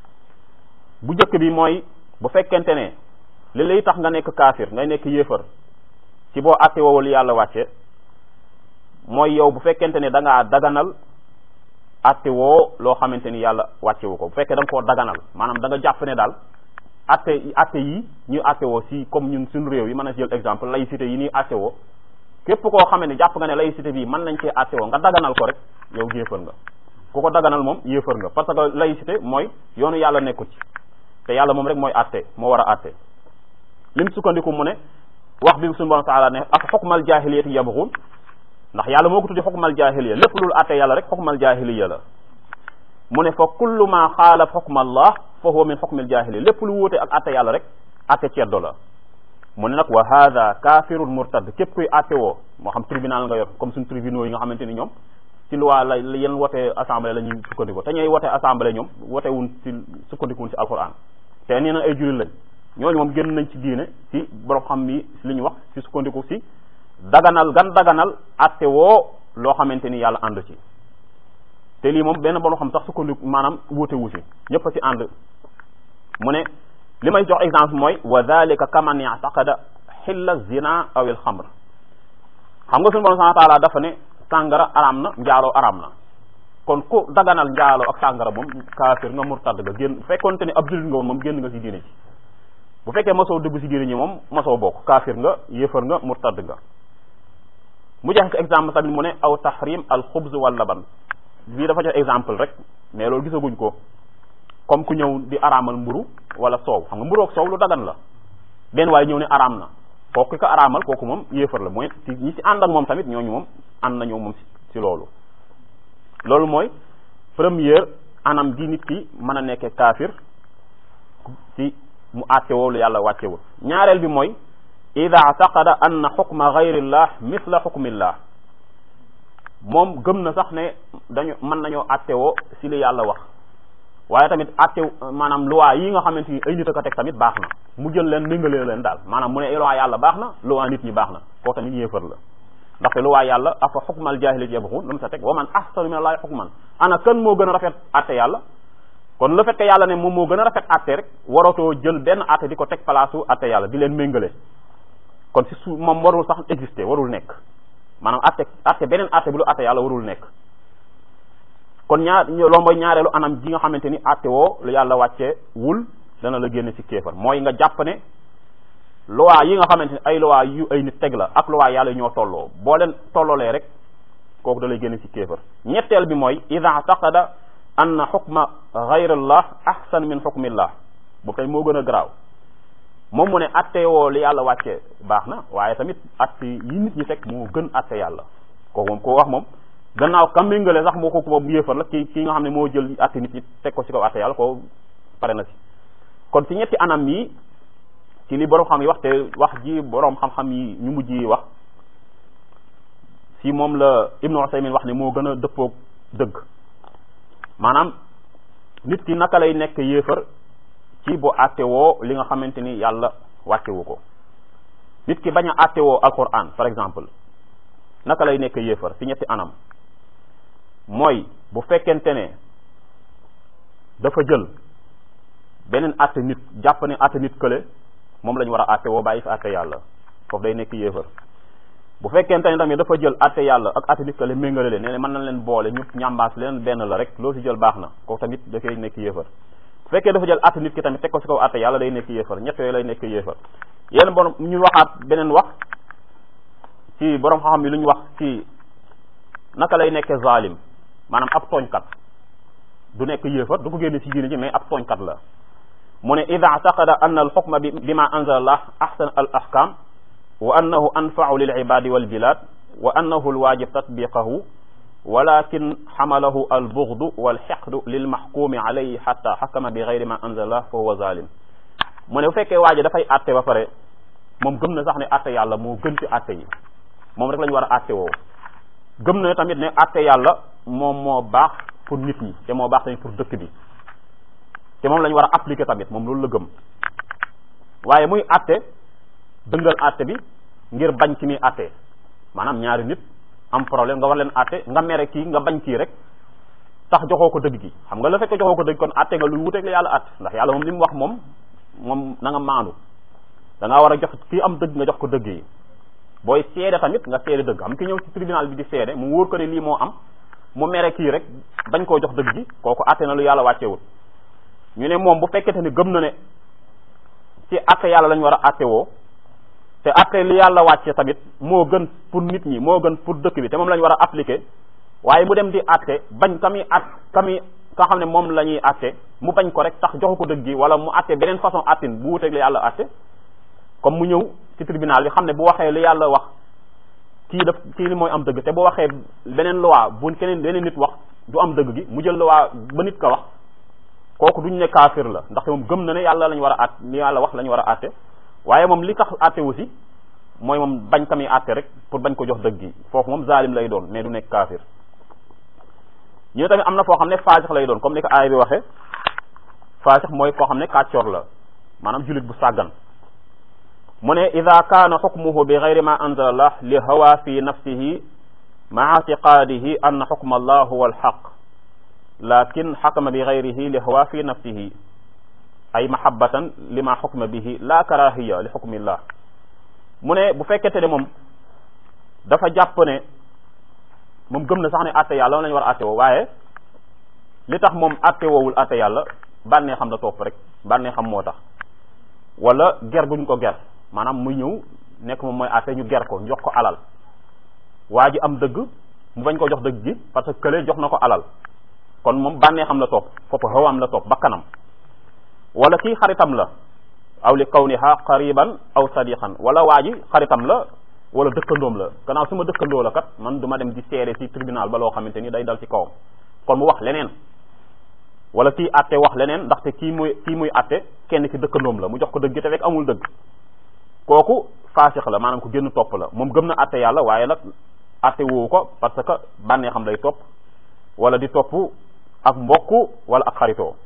bu njëkk bi mooy bu fekkente ne li lay tax nga nekk kaafir ngay nekk yéefar ci boo àtte woowul yàlla wàcce mooy yow bu fekkente ne da ngaa daganal àtte woo loo xamante ni yàlla wàcce wu ko bu fekkee da nga koo daganal maanaam da nga jàpp ne daal àtte àtte yi ñuy àtte woo si comme ñun suñu réew yi mën a jël exemple laïcité yi ñuy àtte woo képp koo xamee ne jàpp nga ne laïcité bii mën nañ cee àtte woo nga daganal ko rek yow géefal nga ku ko daganal moom yéefar nga parce que laïcité mooy yoonu yàlla nekku ci te yàlla moom rek mooy àtte moo war a àtte lim sukkandiku mu ne wax bi suñu borom taala ne ak xukmal jaahiliyati yabxun ndax yàlla moo ko tuddi xukmal jaahiliya lépp lul àtte yàlla rek xukmal jaahiliya la mu ne fa kullu ma xaalaf xukma allah fa huwa min xukmil jaahiliya lépp lu wuute ak àtte yàlla rek àtte ceddo la mu ne nag wa hada kafirun murtad képp kuy àtte woo moo xam tribunal nga yor comme suñu tribunaux yi nga xamante ni ñoom ci loi la yenn wote assemblée la ñuy sukkandiko te ñooy wote assemblée ñoom wote wuñ ci sukkandikuwun ci alquran te nee na ay jullit lañ ñooñu moom génn nañ ci diine ci borom xam mi li ñu wax ci sukkandiku si daganal gan daganal àtte woo loo xamante ni yàlla ànd ci te lii moom benn borom xam sax sukkandiku maanaam wuute wu si ñëpp a ci ànd mu ne li may jox exemple mooy wa dalika kaman yataqada xilla zina aw il xamr xam nga suñu borom subhanahu wa taala dafa ne sàngara araam na njaaloo araam na kon ku daganal njaaloo ak sàngara moom kaafir nga murtad nga génn fekkonte ne ab jullit nga woon moom génn nga ci diine ji bu fekkee mosoo dugg ci diine ñi moom mosoo bokk kaafir nga yéefar nga murtad nga mu joxe ci exemple tamit mu ne aw tahrim al xubz wal laban bii dafa jox exemple rek mais loolu gisaguñ ko comme ku ñëw di araamal mburu wala soow xam nga mburu ak soow lu dagan la benn waaye ñëw ne araam na kooku ko araamal kooku moom yéefar la mooy ci ñi ci ànd ak moom tamit ñooñu moom ànd nañoo moom ci loolu loolu mooy première anam gi nit ki mën a nekkee kaafir ci mu àttewoo lu yàlla wàccewul ñaareel bi mooy ida taqada anna xukma gayrillah misla xukmillah moom gëm na sax ne dañu mën nañoo àttewoo si li yàlla wax waaye tamit àtte maanaam loi yi nga xamante ni ay nit a ko teg tamit baax na mu jël leen méngalee leen daal maanaam mu ne loi yàlla baax na loi nit ñi baax na koo tamit yéefar la ndaxte loi yàlla afa xukmal jaahiliyati yabxuun lu mu sa teg wa man ahsanu min allahi xukman ana kan moo gën a rafet àtte yàlla kon le fait que yàlla ne moom moo gën a rafet àtte rek waratoo jël benn àtte di ko teg palaasu àtte yàlla di leen méngale kon si su moom warul sax exister warul nekk maanaam àtte àtte beneen àtte bi lu àtte yàlla warul nekk kon ñaar loo mooy ñaareelu anam ji nga xamante ni àtte woo lu yàlla wàccee wul dana la génne ci kéefar mooy nga jàpp ne loi yi nga xamante ni ay loi yu ay nit teg la ak loi yàlla ñoo tolloo boo leen tolloolee rek kooku da lay génne ci kéefar ñetteel bi mooy ida taqada anna xukma gayrallah ahsan min xukmillah boobu tey moo gën a garaaw moom mu ne atte woo li yàlla wàcce baax na waaye tamit atte yi nit ñi teg moo gën atte yàlla kooku moom koo wax moom gannaaw kam méngale sax moo ko moom yéefar la ki ki nga xam ne moo jël atte nit ñi teg ko ci kaw atte yàlla ko pare na ci kon ci ñetti anam yi ci li borom xam yi wax te wax ji borom xam-xam yi ñu mujj yi wax si moom la Ibnu Usaymin wax ne moo gën a dëppoog dëgg maanaam nit ki naka lay nekk yéefar ci bu àttewoo li nga xamante ni yàlla wàccewu ko nit ki bañ a àttewoo alquran par exemple naka lay nekk yéefar ci ñetti anam mooy bu fekkente ne dafa jël beneen àtte nit jàpp ne àtte nit kële moom la ñu war a àttewoo bàyyi fi àtte yàlla foofu day nekk yéefar bu fekkente ne tamit dafa jël àtte yàlla ak àtte nit kële méngale leen ne mën nañ leen boole ñu ñambaas leen benn la rek loo ci jël baax na kooku tamit da koy nekk yéefar bu fekkee dafa jël àtte nit ki tamit teg ko ci kaw àtte yàlla day nekk yéefar ñett yooyu lay nekk yéefar yéen borom ñu waxaat beneen wax ci borom xam-xam yi lu ñu wax ci naka lay nekkee zalim maanaam ab tooñkat du nekk yéefar du ko génne ci diine ji mais ab tooñkat la mu ne ida taqada anna al xukma bi bima anzala allah ahsan al ahkam wa annahu anfau lil ibadi wal bilad wa annahu al wajib tatbiqahu walakin xamalahu al bughdu wal xiqdu lil maxkumi alayhi xatta xakama bi gayri ma anzala allah fa huwa zalim mu ne bu fekkee waaji dafay atte ba pare moom gëm na sax ne atte yàlla moo gën ci atte yi moom rek la ñu war a atte woo gëm na tamit ne atte yàlla moom moo baax pour nit ñi te moo baax tamit pour dëkk bi te moom la ñu war a appliquer tamit moom loolu la gëm waaye muy atte dëngal atte bi ngir bañ ci muy atte maanaam ñaari nit am problème nga war leen atte nga mere kii nga bañ kii rek tax joxoo ko dëgg gi xam nga la fekk joxoo ko dëgg kon atte nga lu wuteeg la yàlla atte ndax yàlla moom li mu wax moom moom na nga maandu da ngaa war a jox kii am dëgg nga jox ko dëgg yi booy seede tamit nga seede dëgg am ki ñëw ci tribunal bi di seede mu wóor ko ne lii moo am mu mere kii rek bañ koo jox dëgg gi kooku atte na lu yàlla wàccewul ñu ne moom bu fekkente ne gëm na ne ci atte yàlla lañ war a atte woo te atte li yàlla wàcce tamit moo gën pour nit ñi moo gën pour dëkk bi te moom lañ war a appliquer waaye mu dem di atte bañ ka muy at ka muy ka xam ne moom la ñuy atte mu bañ ko rek tax joxu ko dëgg gi wala mu atte beneen façon attin bu wuteeg li yàlla atte comme mu ñëw ci tribunal bi xam ne bu waxee li yàlla wax kii daf kii li mooy am dëgg te bu waxee beneen loi bu keneen beneen nit wax du am dëgg gi mu jël loi ba nit ka wax kooku duñ ne kaafir la ndaxte moom gëm na ne yàlla lañ war a at li yàlla wax lañ war a atte waaye moom li tax atte aussi mooy moom bañ ka muy atte rek pour bañ ko jox dëgg gi foofu moom zalim lay doon mais du nekk kaafir ñu tamit am na foo xam ne faasix lay doon comme ni ko aaya bi waxee faasix mooy koo xam ne kàccoor la maanaam jullit bu sàggan mu ne ida kaana xukmuhu bi gayri ma anzala allah li hawa fi nafsihi maa itiqaadihi anna xukma allah huwa alxaq lakin xakama bi gayrihi li hawa fi nafsihi ay mahabbatan lima xukma bihi la karahiya li xukmillah mu ne bu fekkente ne moom dafa jàpp ne moom gëm na sax ne atte yàlla lañu war a atte woo waaye li tax moom atte woowul atte yàlla bànnee xam la topp rek bànnee xam moo tax wala ger guñ ko ger maanaam muy ñëw nekk moom mooy atte ñu ger ko jox ko alal waa ji am dëgg mu bañ ko jox dëgg gi parce que kële jox na ko alal kon moom bànnee xam la topp foofu xawaam la topp bakkanam wala kii xaritam la aw li kawniha qariban aw sadiqan wala waa ji xaritam la wala dëkkandoom la gannaaw su ma dëkkandoo la kat man du ma dem di seere ci tribunal ba loo xamante ni day dal ci kawam kon mu wax leneen wala kii atte wax leneen ndaxte kii muy kii muy atte kenn ki dëkkandoom la mu jox ko dëgg te fekk amul dëgg kooku faasix la maanaam ku génn topp la moom gëm na atte yàlla waaye nag atte woowu ko parce que bànnee xam lay topp wala di topp ak mbokk wala ak xaritoo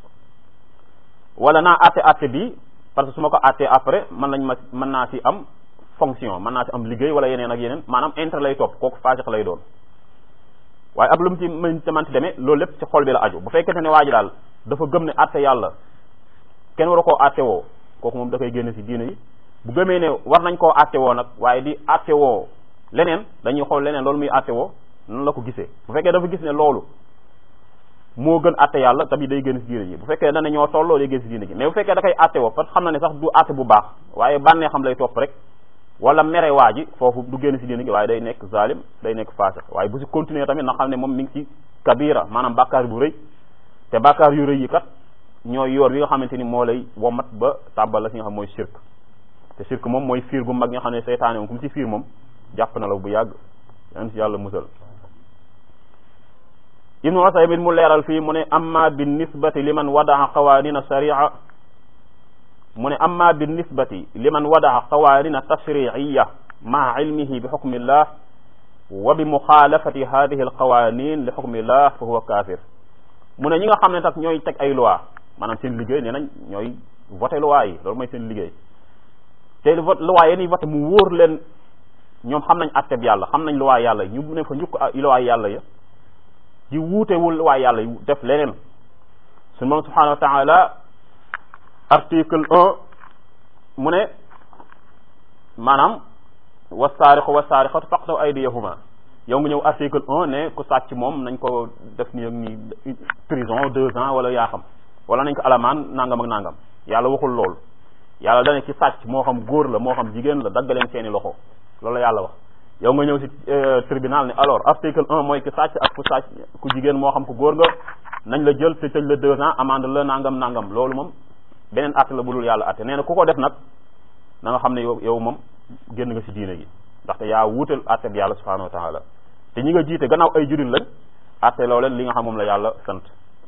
wala naa atte atte bi parce que su ma ko attee après mën nañ ma mën naa ci am fonction mën naa ci am liggéey wala yeneen ak yeneen maanaam intérêt lay topp kooku faasix lay doon waaye ab lu mu ci mën ci manti demee loolu lépp ci xol bi la aju bu fekkente ne waa ji daal dafa gëm ne atte yàlla kenn war a koo atte woo kooku moom da koy génne ci diine yi bu gëmee ne war nañ koo atte woo nag waaye di atte woo leneen dañuy xool leneen loolu muy atte woo nan la ko gisee bu fekkee dafa gis ne loolu moo gën atte yàlla tamit day génn ci diine ji bu fekkee dana ñoo tolloo day génn ci diine ji mais bu fekkee da koy atte woo parce que xam na ne sax du atte bu baax waaye bànnee xam lay topp rek wala mere waa ji foofu du génn ci diine gi waaye day nekk zalim day nekk faasix waaye bu ci continuer tamit na xam ne moom mi ngi ci kabira maanaam bàkkaar bu rëy te bàkkaar yu rëy yi kat ñooy yoor wi nga xamante ni moo lay womat ba tàbbal la ci nga xam mooy shirk te shirk moom mooy fiir gu mag nga xam ne seytaane moom ku mu ci fiir moom jàpp na la bu yàgg yan ci yàlla musal ibnu usaymin mu leeral fii mu ne amma bi nisbati liman wadaa qawaanina sharia mu ne amma bi nisbati liman wadaa qawaanina tashriiya maa ilmihi bi xukmillah wa bi muxaalafati hadihi alqawanin li xukmillah fa huwa kaafir mu ne ñi nga xam ne tax ñooy teg ay loi maanaam seen liggéey nee nañ ñooy voté loi yi loolu mooy seen liggéey te vote loi yéen voté mu wóor leen ñoom xam nañ atteb yàlla xam nañ loi yàlla ñu ne fa njukk loi yàlla ya di wuutewul loi yàlla yu def leneen suñu moom subhanahu wa taala article un mu ne maanaam wasaariqu wasaariqatu faqtaw aydiyahuma yow nga ñëw article un ne ku sàcc moom nañ ko def ni ak ni prison deux ans wala yaa xam wala nañ ko alamaan nangam ak nangam yàlla waxul loolu yàlla dane ci sàcc moo xam góor la moo xam jigéen la daggaleen seeni loxo loolu la yàlla wax yow nga ñëw ci tribunal ne alors article un mooy ki sàcc ak ku sàcc ku jigéen moo xam ku góor nga nañ la jël te tëj la deux ans amende la nangam nangam loolu moom beneen atte la bu dul yàlla atte nee na ku ko def nag na nga xam ne yow yow moom génn nga ci diine gi ndaxte yaa wuutal atte bi yàlla subhanahu wa taala te ñi nga jiite gannaaw ay jurit lañ atte loo leen li nga xam moom la yàlla sant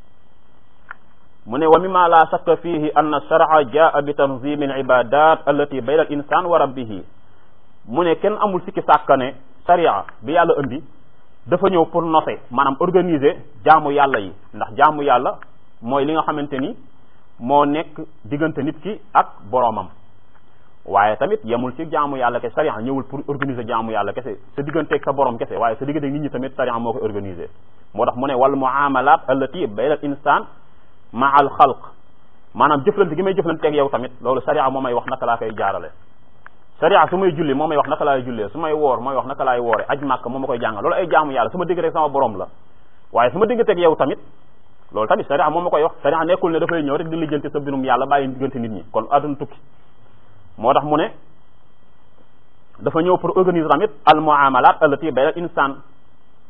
mu ne wa mimma la shakka fihi anna shar'a jaa bi tanzimi al ibadat allati bayna al insan wa rabbihi mu ne kenn amul sikki sàkka ne sharia bi yàlla indi dafa ñëw pour nose maanaam organiser jaamu yàlla yi ndax jaamu yàlla mooy li nga xamante ni moo nekk diggante nit ki ak boroomam waaye tamit yemul ci jaamu yàlla kese sharia ñëwul pour organiser jaamu yàlla kese sa digganteeg sa borom kese waaye sa diggante nit ñi tamit sharia moo koy organiser moo tax mu ne wal muamalat allati bayna al insan ma al xalq maanaam jëflante gi may jëflanteeg yow tamit loolu sharia moo may wax naka laa koy jaarale sharia su may julli moo may wax naka laay jullee su may woor mooy wax naka laay woore aj màkk moo ma koy jàngal loolu ay jaamu yàlla sama digganteeg sama borom la waaye su ma digganteeg yow tamit loolu tamit sharia moo ma koy wax sharia nekkul ne dafay ñëw rek di lijjanti sa binum yàlla bàyyi diggante nit ñi kon àdduna tukki moo tax mu ne dafa ñëw pour organiser tamit al muamalat allati bayna al insan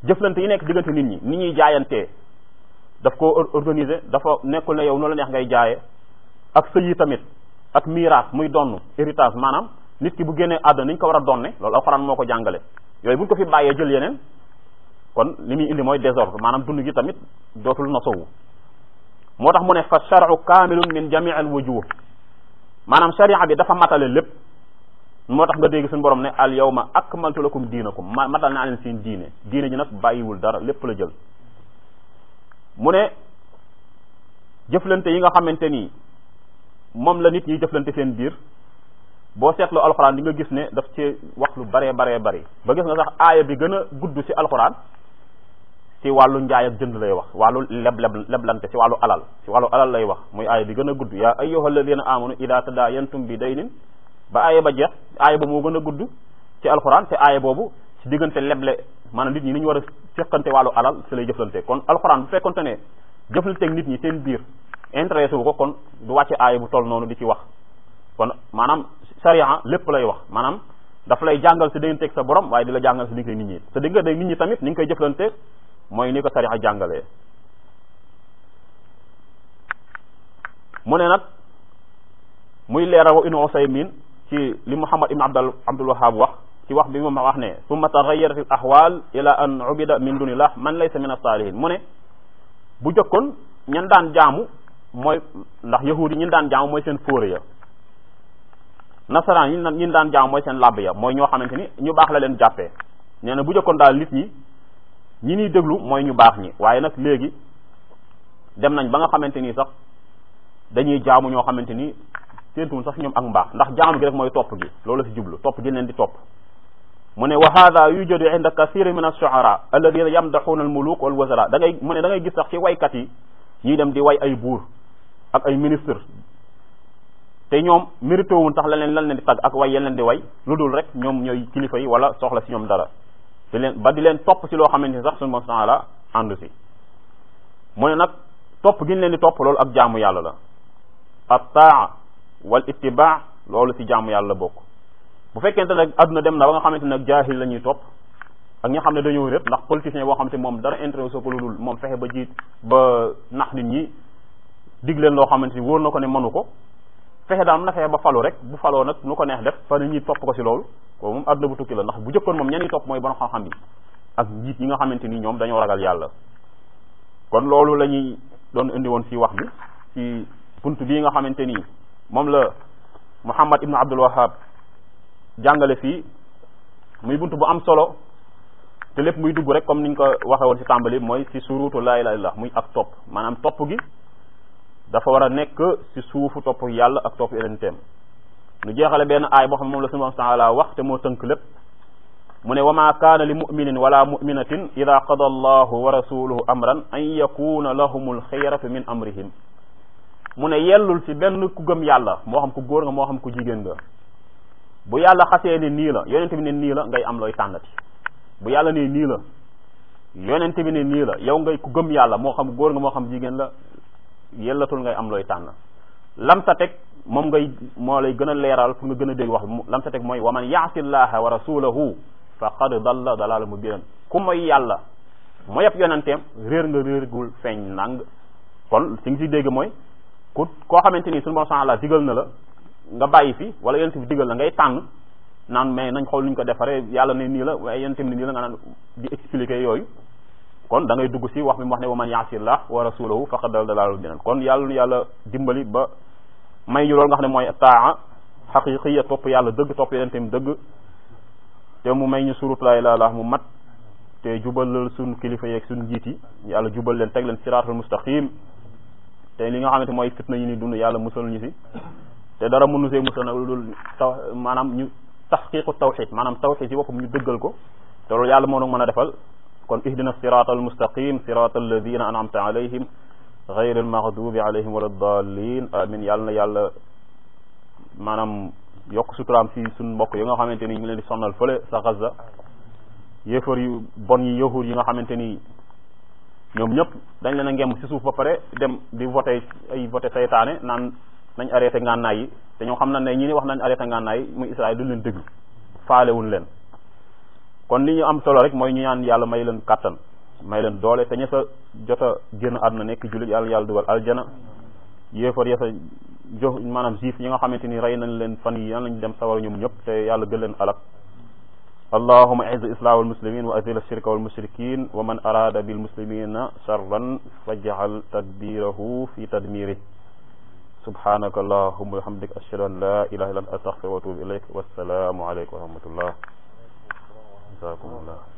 jëflante yi nekk diggante nit ñi ni ñuy jaayantee daf ko organiser dafa nekkul ne yow noonu la neex ngay jaaye ak sëy yi tamit ak miraas muy donn héritage maanaam nit ki bu génnee àdduna ni ñu ko war a donne loolu alxuraan moo ko jàngale yooyu bu ñu ko fi bàyyee jël yeneen kon li muy indi mooy désordre maanaam dund gi tamit dootul nasowu moo tax mu ne fa shar'u kaamilun min jamii al wujuh maanaam sharia bi dafa matale lépp moo tax nga dégg suñu borom ne al yawma akmaltu lakum diinakum ma matal naa leen seen diine diine ji nag bàyyiwul dara lépp la jël mu ne jëflante yi nga xamante ni moom la nit ñi jëflante seen biir boo seetloo alxuraan di nga gis ne daf ci wax lu baree baree bari ba gis nga sax aaya bi gën a gudd ci alxuraan ci wàllu njaay ak jënd lay wax wàllu leb leb leblante ci wàllu alal ci wàllu alal lay wax muy aaya bi gën a gudd yaa ayyuha alladina amanu ida tadayantum bi daynin ba aaya ba jeex aaya ba moo gën a gudd ci alxuraan te aaya boobu ci diggante leble maanaam nit ñi ni ñu war a fekkante wàllu alal ci lay jëflante kon alxuraan bu fekkonte ne jëflanteeg nit ñi seen biir intéressé wu ko kon du wàcce aaya bu toll noonu di ci wax kon maanaam sharia lépp lay wax maanaam daf lay jàngal sa digganteeg sa borom waaye di la jàngal sa diggante nit ñi sa diggante nit ñi tamit ni nga koy jëflante mooy ni ko sharia jàngalee mu ne nag muy leeral wa ibnu Usaymin ci li Muhammad ibn Abdul Abdul Wahhab wax ci wax bi mu wax ne summa taghayyarat al ahwal ila an ubida min dunillah man laysa min as-salihin mu ne bu jëkkoon ñan daan jaamu mooy ndax yahudi ñi daan jaamu mooy seen fóore ya nasaraan ñi ñi daan jaamu mooy seen làbb ya mooy ñoo xamante ni ñu baax la leen jàppee nee na bu jëkkoon daal nit ñi ñi ñuy déglu mooy ñu baax ñi waaye nag léegi dem nañ ba nga xamante ni sax dañuy jaamu ñoo xamante ni séentuwul sax ñoom ak mbaax ndax jaamu gi rek mooy topp gi loolu la si jublu topp gi leen di topp mu ne wa hada yujadu inda kathiri min ash-shu'ara alladhina yamdaxuuna al-muluk wal wazara da ngay mu ne da ngay gis sax ci waykat yi ñuy dem di way ay buur ak ay ministre te ñoom mérité wuñ sax la leen lan leen di tagg ak way yeen leen di way lu dul rek ñoom ñooy kilifa yi wala soxla si ñoom dara di leen ba di leen topp si loo xamante ni sax suñu moom la ànd si mu ne nag topp gi ñu leen di topp loolu ak jaamu yàlla la at-taa wal ittibaa loolu si jaamu yàlla bokk bu fekkente nag adduna dem na ba nga xamante nag jaahil la ñuy topp ak ñi nga xam ne dañoo répp ndax politicien boo xamante moom dara intéressé ko lu dul moom fexe ba jiit ba nax nit ñi dig leen loo xamante ni wóor na ko ne mënu ko fexe daal na fexe ba falu rek bu faloo nag nu ko neex def fa nit ñi topp ko si loolu ko moom adduna bu tukki la ndax bu jëkkoon moom ñenn ñi topp mooy borom xam-xam yi ak njiit yi nga xamante ni ñoom dañoo ragal yàlla kon loolu la ñuy doon indi woon si wax bi ci bunt bii nga xamante ni moom la Muhammad ibnu Abdul Wahhab jàngale fii muy bunt bu am solo te lépp muy dugg rek comme niñ ko waxe woon ci tàmbali mooy ci surutu laa ilaaha illallaah muy ak topp maanaam topp gi dafa war a nekk ci suufu topp yàlla ak topp yenenteem nu jeexale benn aay boo xam ne moom la subhaanahu wa taala wax te moo tënk lépp mu ne wa ma kaana li muminin wala muminatin ida qada allahu wa rasuluhu amran an yakuna lahumul xiyaratu min amrihim mu ne yellul ci benn ku gëm yàlla moo xam ku góor nga moo xam ku jigéen nga bu yàlla xasee ne nii la yonente bi ne nii la ngay am looy tànnati bu yàlla ne nii la yonente bi ne nii la yow ngay ku gëm yàlla moo xam góor nga moo xam jigéen la yellatul ngay am looy tànn lam sa teg moom ngay moo lay gën a leeral pour nga gën a dégg wax lam sa teg mooy wa man yaasi llaha wa rasulahu faqad dalla dalala mubinan ku mooy yàlla mooy yëpp yonenteem réer nga réergul feeñ nang kon si nga si dégg mooy ku koo xamante ni suñu bon la digal na la nga bàyyi fi wala yonent bi digal la ngay tànn naan mais nañ xool nuñ ko defaree yàlla ne nii la waaye yonent bi ne nii la nga naan di expliquer yooyu kon da ngay dugg si wax bi mu wax ne wa man yaasillah wa rasulahu faqad dalla dalaalul mubinan kon yàlla yàlla dimbali ba may ñu loolu nga xam ne mooy taa xaqiqiya topp yàlla dëgg topp yonentam dëgg te mu may ñu surut laa ilaaha illallaah mu mat te jubalal suñ kilifa yeeg suñ njiit yi yàlla jubal leen teg leen siraatul mustaqim te li nga xamante mooy fitna yi ni dund yàlla musal ñu si te dara mënu see musal nag lu dul taw maanaam ñu taxqiqu tawxid maanaam tawxid si boppam ñu dëggal ko te loolu yàlla moo nag mën a defal kon ihdina siraatal mustaqim siraatal ladina an'amta alayhim ghayril maghdubi alayhim wala dallin amin yàlla na yàlla maanaam yokk suturaam si suñ mbokk yi nga xamante ni ñu ngi leen di sonnal fële sa Gaza yéefar yu bon yi yahud yi nga xamante ni ñoom ñëpp dañ leen a ngem si suuf ba pare dem di voté ay voté saytaane naan nañ arrêté ngànnaay yi te ñoo xam na ne ñi ni wax nañ arrêté ngànnaay yi muy Israël duñ leen déglu faalewuñ leen kon li ñu am solo rek mooy ñu ñaan yàlla may leen kàttan may leen doole te ña sa jot a génn àdduna nekk jullit yàlla yàlla dugal aljana yéefar ya sa jox maanaam juif yi nga xamante ni rey nañ leen fan yi yan lañ dem sawar ñoom ñëpp te yàlla gën leen alak allahuma aiz islam walmuslimin wa azil ashirka walmushrikin wa man arada bilmuslimina charran faj'al tadbirahu fi tadmirih subhanaka allahuma wa bihamdik ashhadu an la ilaha illa anta astaghfiruka wa atubu ilayk wassalamu alaykum wa rahmatullah jazakumullah